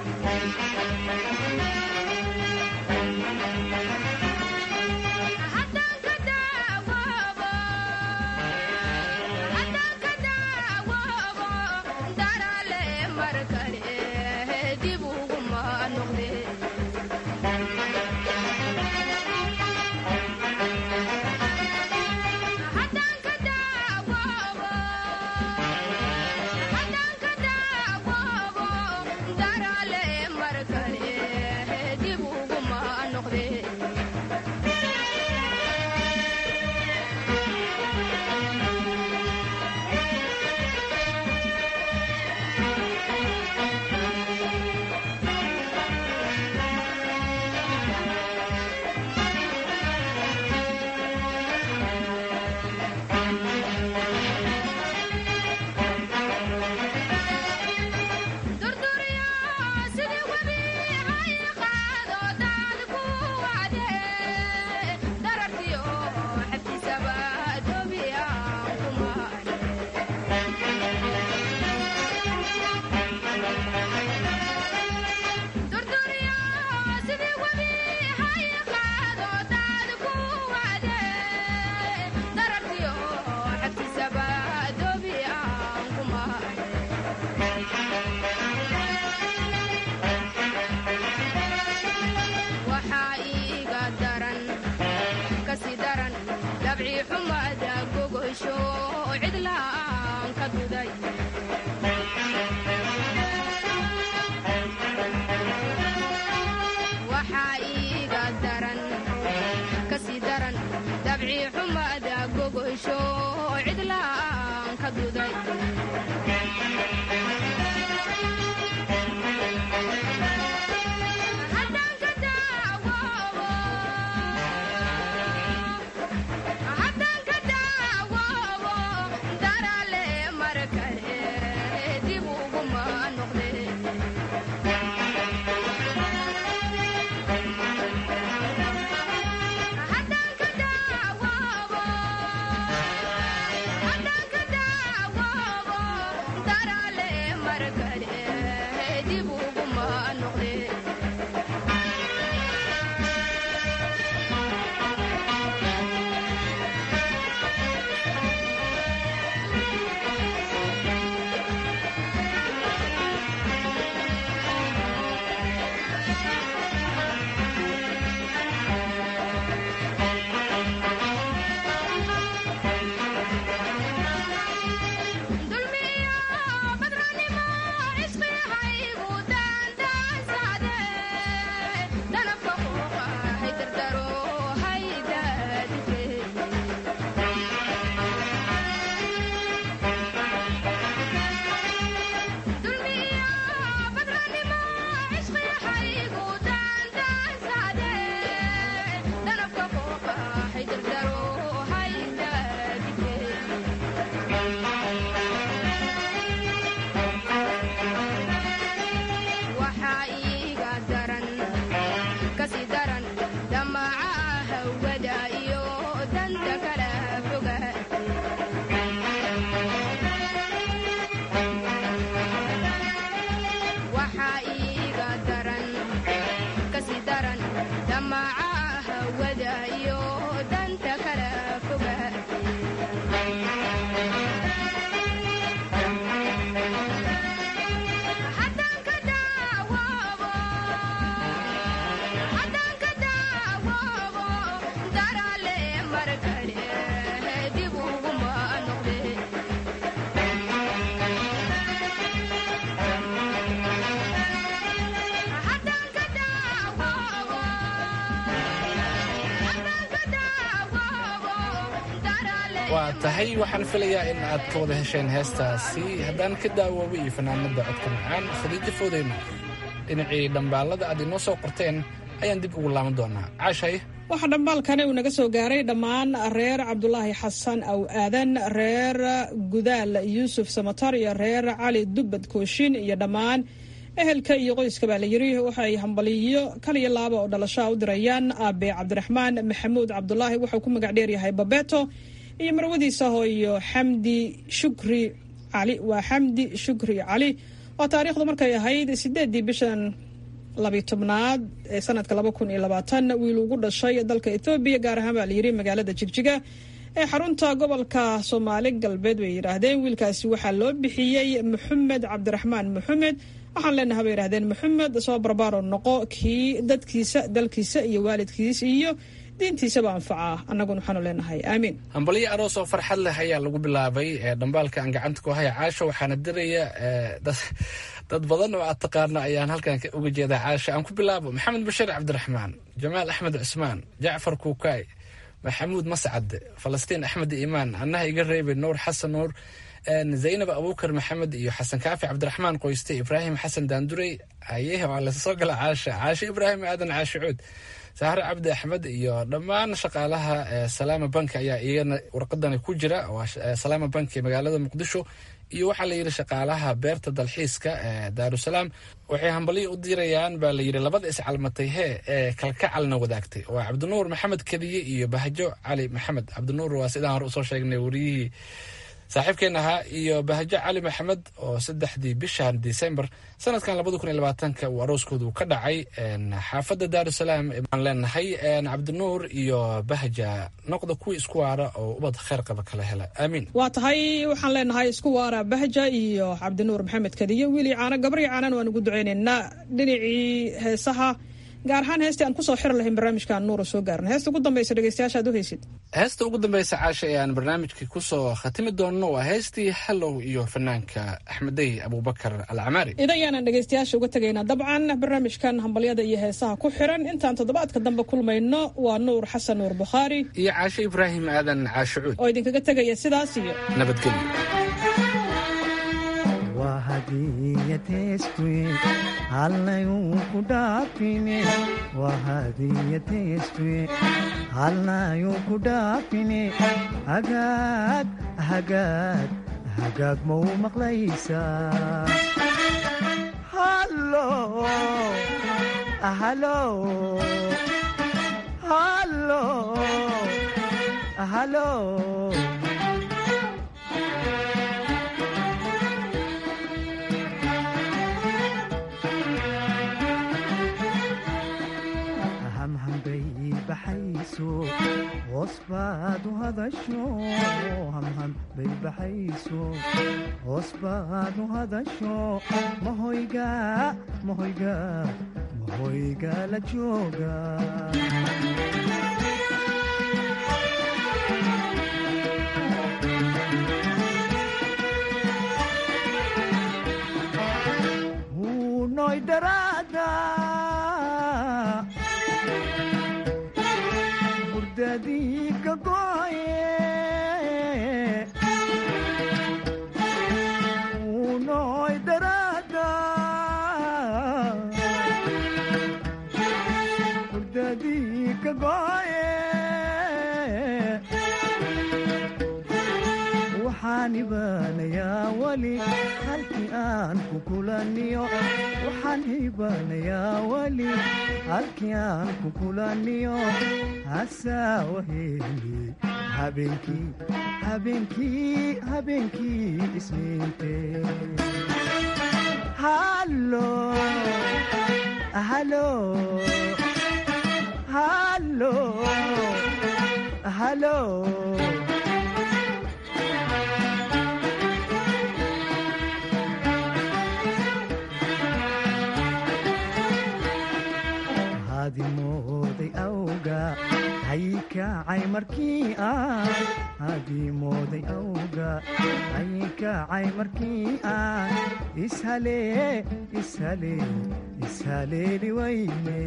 waxaa iiga daran kasi daran dabci xumada gogosho cidlaan ka duday waxaa iiga daran kasi daran dabci xumada gogosho cidlaan ka duday waxaa iiga daran kasi daran damaca hawada iyo danta kala fogaate waxaa iiga daran kasi daran damaca hawada iyo danta kala fogaate waa tahay waxaan filayaa in aad ka wada hesheen heestaasi haddaan ka daawoobo iyo fanaanada codka macaan khadiijo foodeyno dhinacii dhambaalada aad inoo soo qorteen ayaan dib ugu laaban doonaa caashaye waxaa dhambaalkani uu naga soo gaaray dhammaan reer cabdulaahi xasan aw aadan reer gudaal yuusuf samatar iyo reer cali dubbad kooshin iyo dhammaan ehelka iyo qoyska baa la yiri waxay hambaliyo kaliyo laaba oo dhalashaa u dirayaan aabe cabdiraxmaan maxamuud cabdulaahi wuxuu ku magac dheeryahay babeto iyo marwadiisa hooyo xamdi shukri cali waa xamdi shukri cali oo taariikhdu markay ahayd sideedii bishan labiy tobnaad ee sanadka laba kun iyo labaatan wiil ugu dhashay dalka ethoobiya gaar ahaan baa la yiri magaalada jigjiga ee xarunta gobolka soomaali galbeed bay yidhaahdeen wiilkaasi waxaa loo bixiyey maxamed cabdiraxmaan maxamed waxaan leenaha bay yidhahdeen maxamed soo barbaaro noqo kii dadkiisa dalkiisa iyo waalidkiis iyo diintiisaba anfaca annaguna waxaanu leenahay aamiin hambalyo aroos oo farxad leh ayaa lagu bilaabay dhambaalka aan gacanta ku haya caasho waxaana diraya dad badan oo aad taqaano ayaan halkan uga jeedaa caasho aan ku bilaabo maxamed bashiir cabdiraxmaan jamaal axmed cusmaan jacfar kuukaay maxamuud mascad falastiin axmed iimaan annaha iga reebay nuur xasan nuur zaynab abuukar maxamed iyo xasan kaafi cabdiraxmaan qoyste ibraahim xasan daandurey ayehe waa lasoo gala caasha caasho ibraahim aadan caasho cuud sahre cabdi axmed iyo dhammaan shaqaalaha salaama bank ayaa iyana warqadani ku jira salaama bank ee magaalada muqdisho iyo waxaa la yidhi shaqaalaha beerta dalxiiska ee daarusalaam waxay hambalyo u dirayaan baa la yidhi labada iscalmatay hee ee kalkacalna wadaagtay waa cabdinuur maxamed kediye iyo bahjo cali maxamed cabdinuur waa sidaan hore usoo sheegnay wariyihii saaxiibkeen ahaa iyo bahjo cali maxamed oo saddexdii bishan december sanadkan labada kun iyo labaatanka uu arooskoodu ka dhacay xaafadda daarusalaam baan leenahay cabdinuur iyo bahja noqda kuwii isku waara oo ubad kheyr qaba kala hela aamiin waa tahay waxaan leenahay isku waara bahja iyo cabdinuur maxamed kadiyo wiili caano gabrii caanan waan ugu ducaynaynaa dhinacii heesaha gaar ahaan heestii aan kusoo xiri lahayn barnaamijkaan nuura soo gaarna heesta ugu dambaysa dhegeystayaasha aad u haysid heesta ugu dambaysa caasha ee aan barnaamijka kusoo khatimi doonno waa heestii hallow iyo fanaanka axmedey abuubakar alcamaari idayaanan dhegeystayaasha uga tegaynaa dabcan barnaamijkan hambalyada iyo heesaha ku xiran intaan toddobaadka dambe kulmayno waa nuur xasan nuur bukhaari iyo caashe ibraahim aadan caashe cuud oo idinkaga tegaya sidaas iyo nabadgelyo wahadiyatestue halnayuu ku dhaafine wahadiyatestue halnayuu ku dhaafine hagaag hagaag hagaag mau maqlaysaa hallo hallo hallo hallo hoos baad u hadasho hamham bay baxayso hoos baad u hadasho mahoyga mahoyga mahoyga la jooga hunoy daraada hurdadiika goye unoy daraada hurdadiika goye waxaan ibaanayaa weli halkii aan ku kulaniyo waxaan ibaanayaa weli halkii aan ku kulaniyo hasaawaheli habeenkii habeenkii habeenkii isniinte hallo hallo hallo hallo hadimooday awga haykacay markii aan hadimooday awga haykacay markii aan ishalee ishalee ishaleeli wayne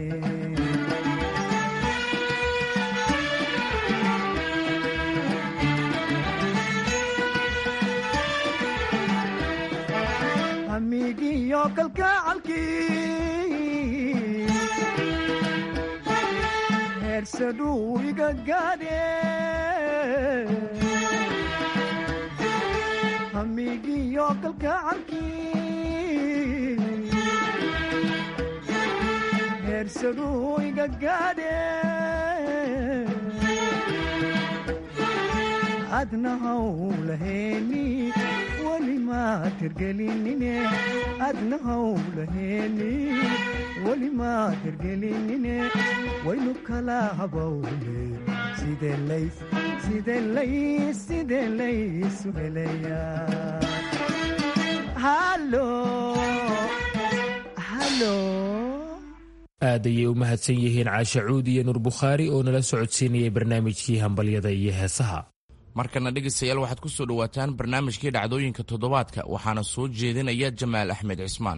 hamigiyo kalgacalkii heersadhuu iga gaadhe hamigiyo kalgacalkii heersadhuu iga gaadhe adna hawlaheeni weli maad hirgelinine adna hawlaheeni weli maad hirgelinine waynu kala habawne sidee lays sidee lays sidee laysu helayaa halo halo aad ayay u mahadsan yihiin caashe cuud iyo nuur bukhaari oo nala socodsiinayay barnaamijkii hambalyada iyo heesaha markana dhegaystayaal waxaad ku soo dhowaataan barnaamijkii dhacdooyinka toddobaadka waxaana soo jeedinaya jamaal axmed cismaan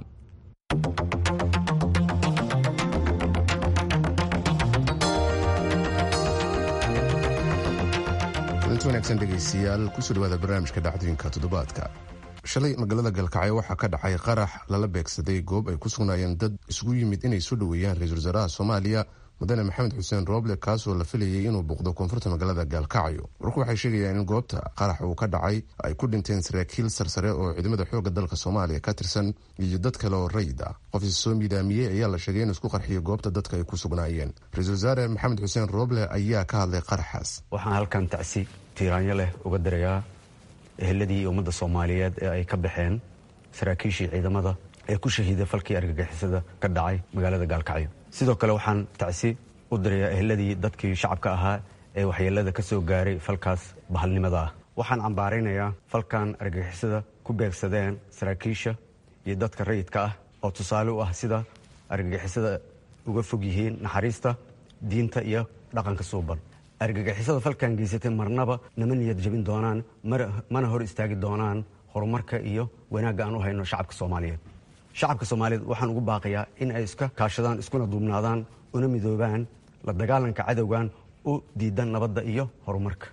kulanti wanaagsan dhegaystayaal kusoo dhawaada barnaamijka dhacdooyinka toddobaadka shalay magaalada galkacyo waxaa ka dhacay qarax lala beegsaday goob ay ku sugnaayeen dad isugu yimid inay soo dhoweeyaan ra-iisul wasaaraha soomaaliya mudane maxamed xuseen rooble kaasoo la filayay inuu buuqdo koonfurta magaalada gaalkacyo warku waxay sheegayaan in goobta qarax uu ka dhacay ay ku dhinteen saraakiil sarsare oo ciidamada xoogga dalka soomaaliya ka tirsan iyo dad kale oo rayid ah qof is soo miidaamiyey ayaa la sheegay inuu isku qarxiyay goobta dadka ay ku sugnaayeen ra-iisul wasaare maxamed xuseen rooble ayaa ka hadlay qaraxaas waxaan halkan tacsi tiiraanyo leh uga dirayaa eheladii iyo ummadda soomaaliyeed ee ay ka baxeen saraakiishii ciidamada ee ku shahiiday falkii argagixisada ka dhacay magaalada gaalkacyo sidoo kale waxaan tacsi u dirayaa eheladii dadkii shacabka ahaa ee waxyeelada ka soo gaaray falkaas bahalnimada ah waxaan cambaaraynayaa falkan argagixisada ku beegsadeen saraakiisha iyo dadka rayidka ah oo tusaale u ah sida argagixisada uga fog yihiin naxariista diinta iyo dhaqanka suuban argagixisada falkan geysatay marnaba nama niyad jabin doonaan mana hor istaagi doonaan horumarka iyo wanaagga aan u hayno shacabka soomaaliyeed shacabka soomaaliyeed waxaan ugu baaqayaa in ay iska kaashadaan iskuna duubnaadaan una midoobaan la dagaalanka cadowgan u diidan nabadda iyo horumarka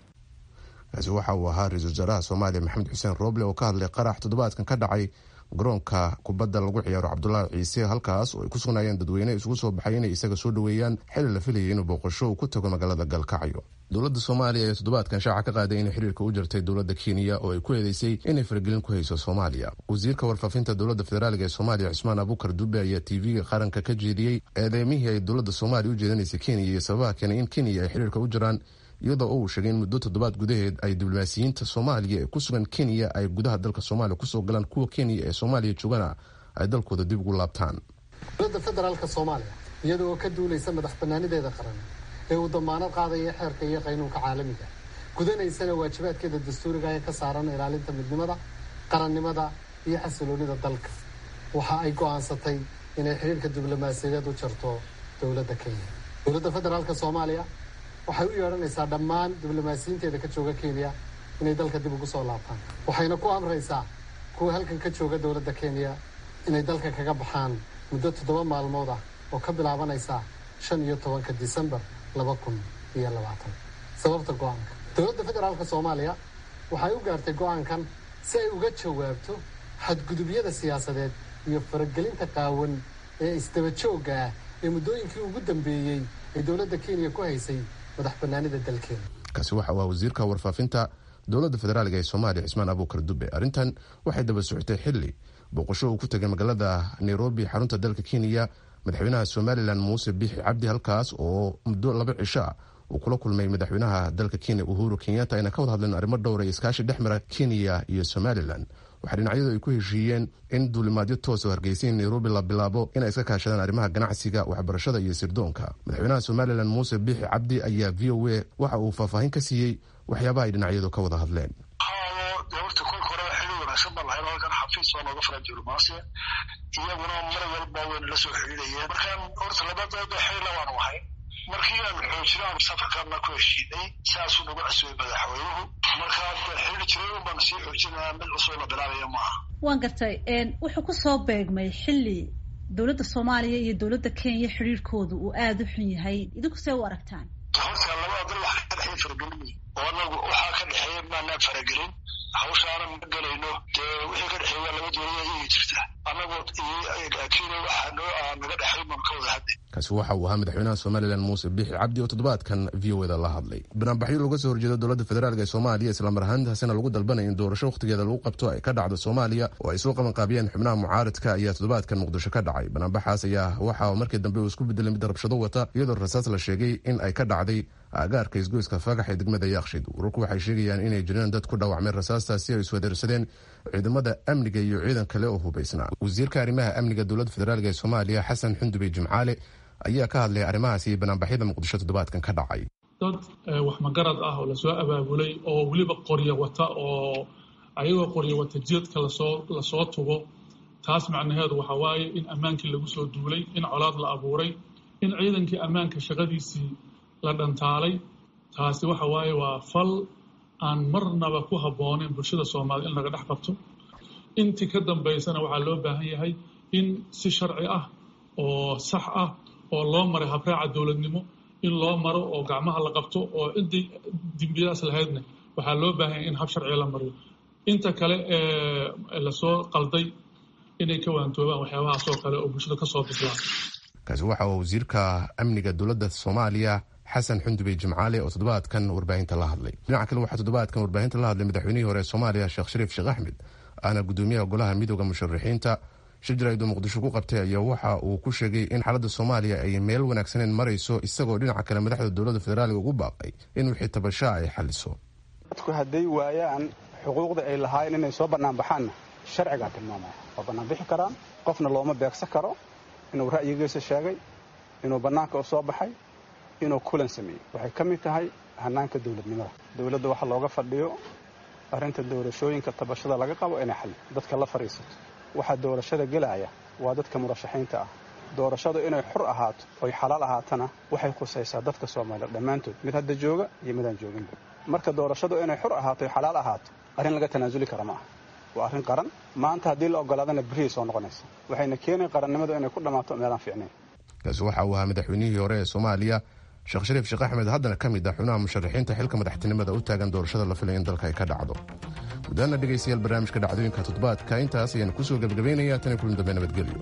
kaasi waxa uu ahaa ra-iisul wasaaraha soomaaliya maxamed xuseen rooble oo ka hadlay qarax toddobaadkan ka dhacay garoonka kubadda lagu ciyaaro cabdulaahi ciise halkaas oo ay ku sugnaayeen dadweyne isugu soo baxay inay isaga soo dhoweeyaan xili la filayay inuu booqasho uu ku tago magaalada galkacyo dowladda soomaaliya ee toddobaadkan shaaca ka qaaday inay xiriirka u jartay dowladda kenya oo ay ku eedeysay inay faragelin ku hayso soomaaliya wasiirka warfaafinta dowladda federaaliga ee soomaaliya cismaan abukar dube ayaa tv-ga qaranka ka jeediyey eedeymihii ay dowladda soomaaliya u jeedinaysay kenya iyo sababaha keenay in kenya ay xiriirka u jaraan iyadoo uu sheegay in muddo toddobaad gudaheed ay diblomaasiyiinta soomaaliya ee ku sugan kenya ay gudaha dalka soomaaliya kusoo galaan kuwa kenya ee soomaaliya joogana ay dalkooda dib ugu laabtaan dowladda federaalka soomaaliya iyada oo ka duulaysa madax bannaanideeda qaran ee uu damaanad qaadaya xeerka iyo qaynuunka caalamiga gudanaysana waajibaadkeeda dastuuriga ee ka saaran ilaalinta midnimada qarannimada iyo xasiloonida dalka waxa ay go'aansatay inay xiriirka diblomaasiyadeed u jarto dowladda kenya dowladda federaalka soomaaliya waxay u yeedhanaysaa dhammaan diblomaasiyiinteeda ka jooga kenya inay dalka dib ugu soo laabtaan waxayna ku amraysaa kuwa halkan ka jooga dowladda kenya inay dalka kaga baxaan muddo toddoba maalmood ah oo ka bilaabanaysa shan iyo tobanka disembar laba kun iyo labaatan sababta go-aanka dowladda federaalka soomaaliya waxay u gaartay go-aankan si ay uga jawaabto xadgudubyada siyaasadeed iyo faragelinta qaawan ee isdaba joogga ah ee muddooyinkii ugu dambeeyey ee dowladda kenya ku haysay madax banaanida dalkeena kaasi waxa uu ah wasiirka warfaafinta dowladda federaaliga ee soomaaliya cismaan abuukar dube arrintan waxay daba socotay xili booqasho uu ku tegay magaalada nairobi xarunta dalka kenya madaxweynaha somalilan muuse biixi cabdi halkaas oo muddo laba cisho ah uu kula kulmay madaxweynaha dalka kenya uhuru kenyatta ayna ka wada hadleen arrimo dhowra iyo iskaashi dhex mara kenya iyo somalilan waxaa dhinacyadu ay ku heshiiyeen in duulimaadyo toos oo hargeysa nairobi la bilaabo inay iska kaashadaan arrimaha ganacsiga waxbarashada iyo sirdoonka madaxweynaha somalilan muuse biixi cabdi ayaa v o a waxa uu faahfaahin ka siiyey waxyaabaha ay dhinacyadu ka wada hadleen horta kolka horeba xili wanaagsan baan lahayn halkan xafiis oo nooga furan diblomaasiya iyaguna mar walba wayna la soo xiriirayeen markaan horta labadooda xilila waanu ahay markii aan xoojino aan safarkaana ku heshiinay saasuu nagu casuubay madaxweynuhu markaa xili jiray un baan sii xoojinaya mid cusub la bilaabaya maaha waan gartay wuxuu ku soo beegmay xili dowladda soomaaliya iyo dowladda kenya xiriirkoodu uu aada u xun yahay idinku see u aragtaan horta labada dal waxa ka dhexeeya faragelin oo anagu waxaa ka dhexeeya maanaan faragelin hawshaana ma gelayno dee wixii ka dhexeeya laba dowlada iyagi jirta anagoo kenya waxaa noo naga dhexay baan ka wada hadlay kaasi waxa uu ahaa madaxweynaha somalilan muuse biixi cabdi oo toddobaadkan v o eda la hadlay banaanbaxyo looga soo horjeedo dowladda federaalk ee soomaaliya islamar ahaantaasina lagu dalbanaya in doorasho wakhtigeeda lagu qabto ay ka dhacdo soomaaliya oo ay soo qabanqaabiyeen xubnaha mucaaradka ayaa toddobaadkan muqdisho ka dhacay banaanbaxaas ayaa waxa markii dambe uu isku bedelay mid rabshado wata iyadoo rasaas la sheegay in ay ka dhacday aagaarka isgoyska fagax ee degmada yaakshid wararku waxay sheegayaan inay jireen dad ku dhaawacmeen rasaastaasi ay iswadeersadeen ciidamada amniga iyo ciidan kale oo hubaysnaa wasiirka arrimaha amniga dowladda federaalk ee soomaaliya xasan xundubey jimcaale ayaa ka hadlay arrimahaas iyo banaanbaxyada muqdisho toddobaadkan ka dhacay dad wax magarad ah oo lasoo abaabulay oo weliba qoryo wata oo ayagoo qoryo wata jidadka lasoo lasoo tugo taas macnaheedu waxa waaye in ammaankii lagu soo duulay in colaad la abuuray in ciidankii ammaanka shaqadiisii la dhantaalay taasi waxa waaye waa fal aan marnaba ku habbooneyn bulshada soomaaliyed in laga dhex qabto intii ka dambaysana waxaa loo baahan yahay in si sharci ah oo sax ah oo loo maray habraaca dowladnimo in loo maro oo gacmaha la qabto oo ciddii dembiyadaas lahaydna waxaa loo baahan yahay in hab sharciga la mariyo inta kale ee lasoo qalday inay ka waantoobaan waxyaabahaasoo kale oo bulshada kasoo bislaa kaasi waxa uu wasiirka amniga dowladda soomaaliya xasan xundubey jimcaale oo toddobaadkan warbaahinta la hadlay dhinaca kale waxaa toddobaadkan warbaahinta la hadlay madaxweynihii hore ee soomaaliya sheekh shariif sheekh axmed ahna gudoomiyaha golaha midooda musharaxiinta shir jarayd oo muqdisho ku qabtay ayaa waxa uu ku sheegay in xaaladda soomaaliya ay meel wanaagsaneyn marayso isagoo dhinaca kale madaxda dowladda federaaliga ugu baaqay in wixii tabashaa ay xaliso dadku hadday waayaan xuquuqda ay lahaayeen inay soo bannaanbaxaanna sharcigaa tilmaamaya waa bannaanbixi karaan qofna looma beegsan karo inuu ra'yigiisa sheegay inuu bannaanka u soo baxay inuu kulan sameeyey waxay ka mid tahay hannaanka dowladnimada dowladda waxa looga fadhiyo arrinta doorashooyinka tabashada laga qabo inay xalli dadka la fadhiisato waxaa doorashada gelaya waa dadka murashaxiinta ah doorashadu inay xur ahaato oy xalaal ahaatana waxay khusaysaa dadka soomaaliyeed dhammaantood mid hadda jooga iyo midaan jooginba marka doorashadu inay xur ahaato oy xalaal ahaato arrin laga tanaasuli kara ma aha waa arrin qaran maanta haddii la ogolaadana berihii soo noqonaysa waxayna keenayn qarannimadu inay ku dhammaato meelaan fiicnayn kaasi waxa uu ahaa madaxweynihii hore ee soomaaliya sheekh shariif sheekh axmed haddana ka mid ah xubnaha musharaxiinta xilka madaxtinimada u taagan doorashada la filay in dalka ay ka dhacdo gudaana dhegaystayaal barnaamijka dhacdooyinka toddobaadka intaas ayaan kusoo gebagabaynaya tan kulan dambe nabadgelyo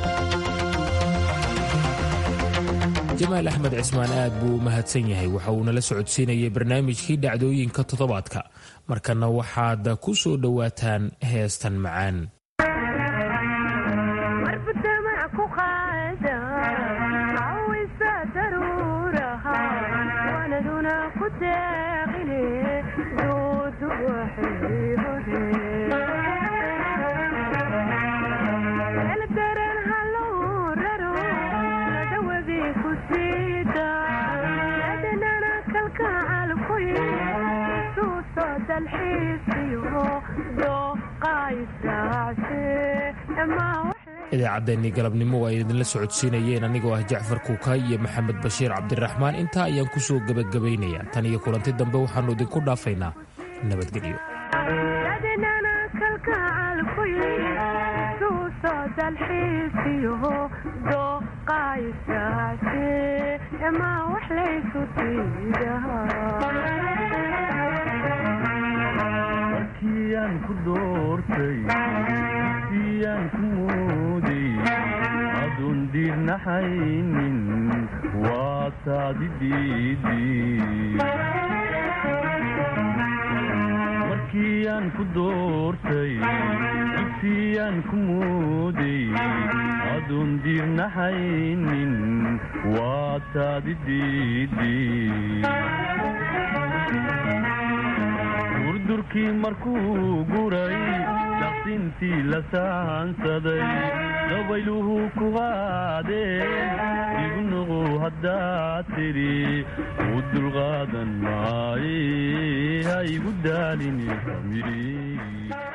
jamaal axmed cismaan aad buu u mahadsan yahay waxa uu nala socodsiinayay barnaamijkii dhacdooyinka toddobaadka markana waxaad ku soo dhowaataan heestan macaan idaacaddeenii galabnimo ay idinla socodsiinayeen anigoo ah jacfar kuukay iyo maxamed bashiir cabdiraxmaan intaa ayaan ku soo gebagabaynayaa tan iyo kulanti dambe waxaannu idinku dhaafaynaa nabadgelyo markiyaan ku doortay siyaan ku mooday adoon diirnaxaynin waa taadi markiyaan ku doortay siyaan ku mooday adoon diirnaxaynin waa taadi durdurkii markuu guray daqsintii la saansaday dabayluhu ku qaadeen igu nuqu haddaad tidhi u dulqaadan maaye ha igu daalini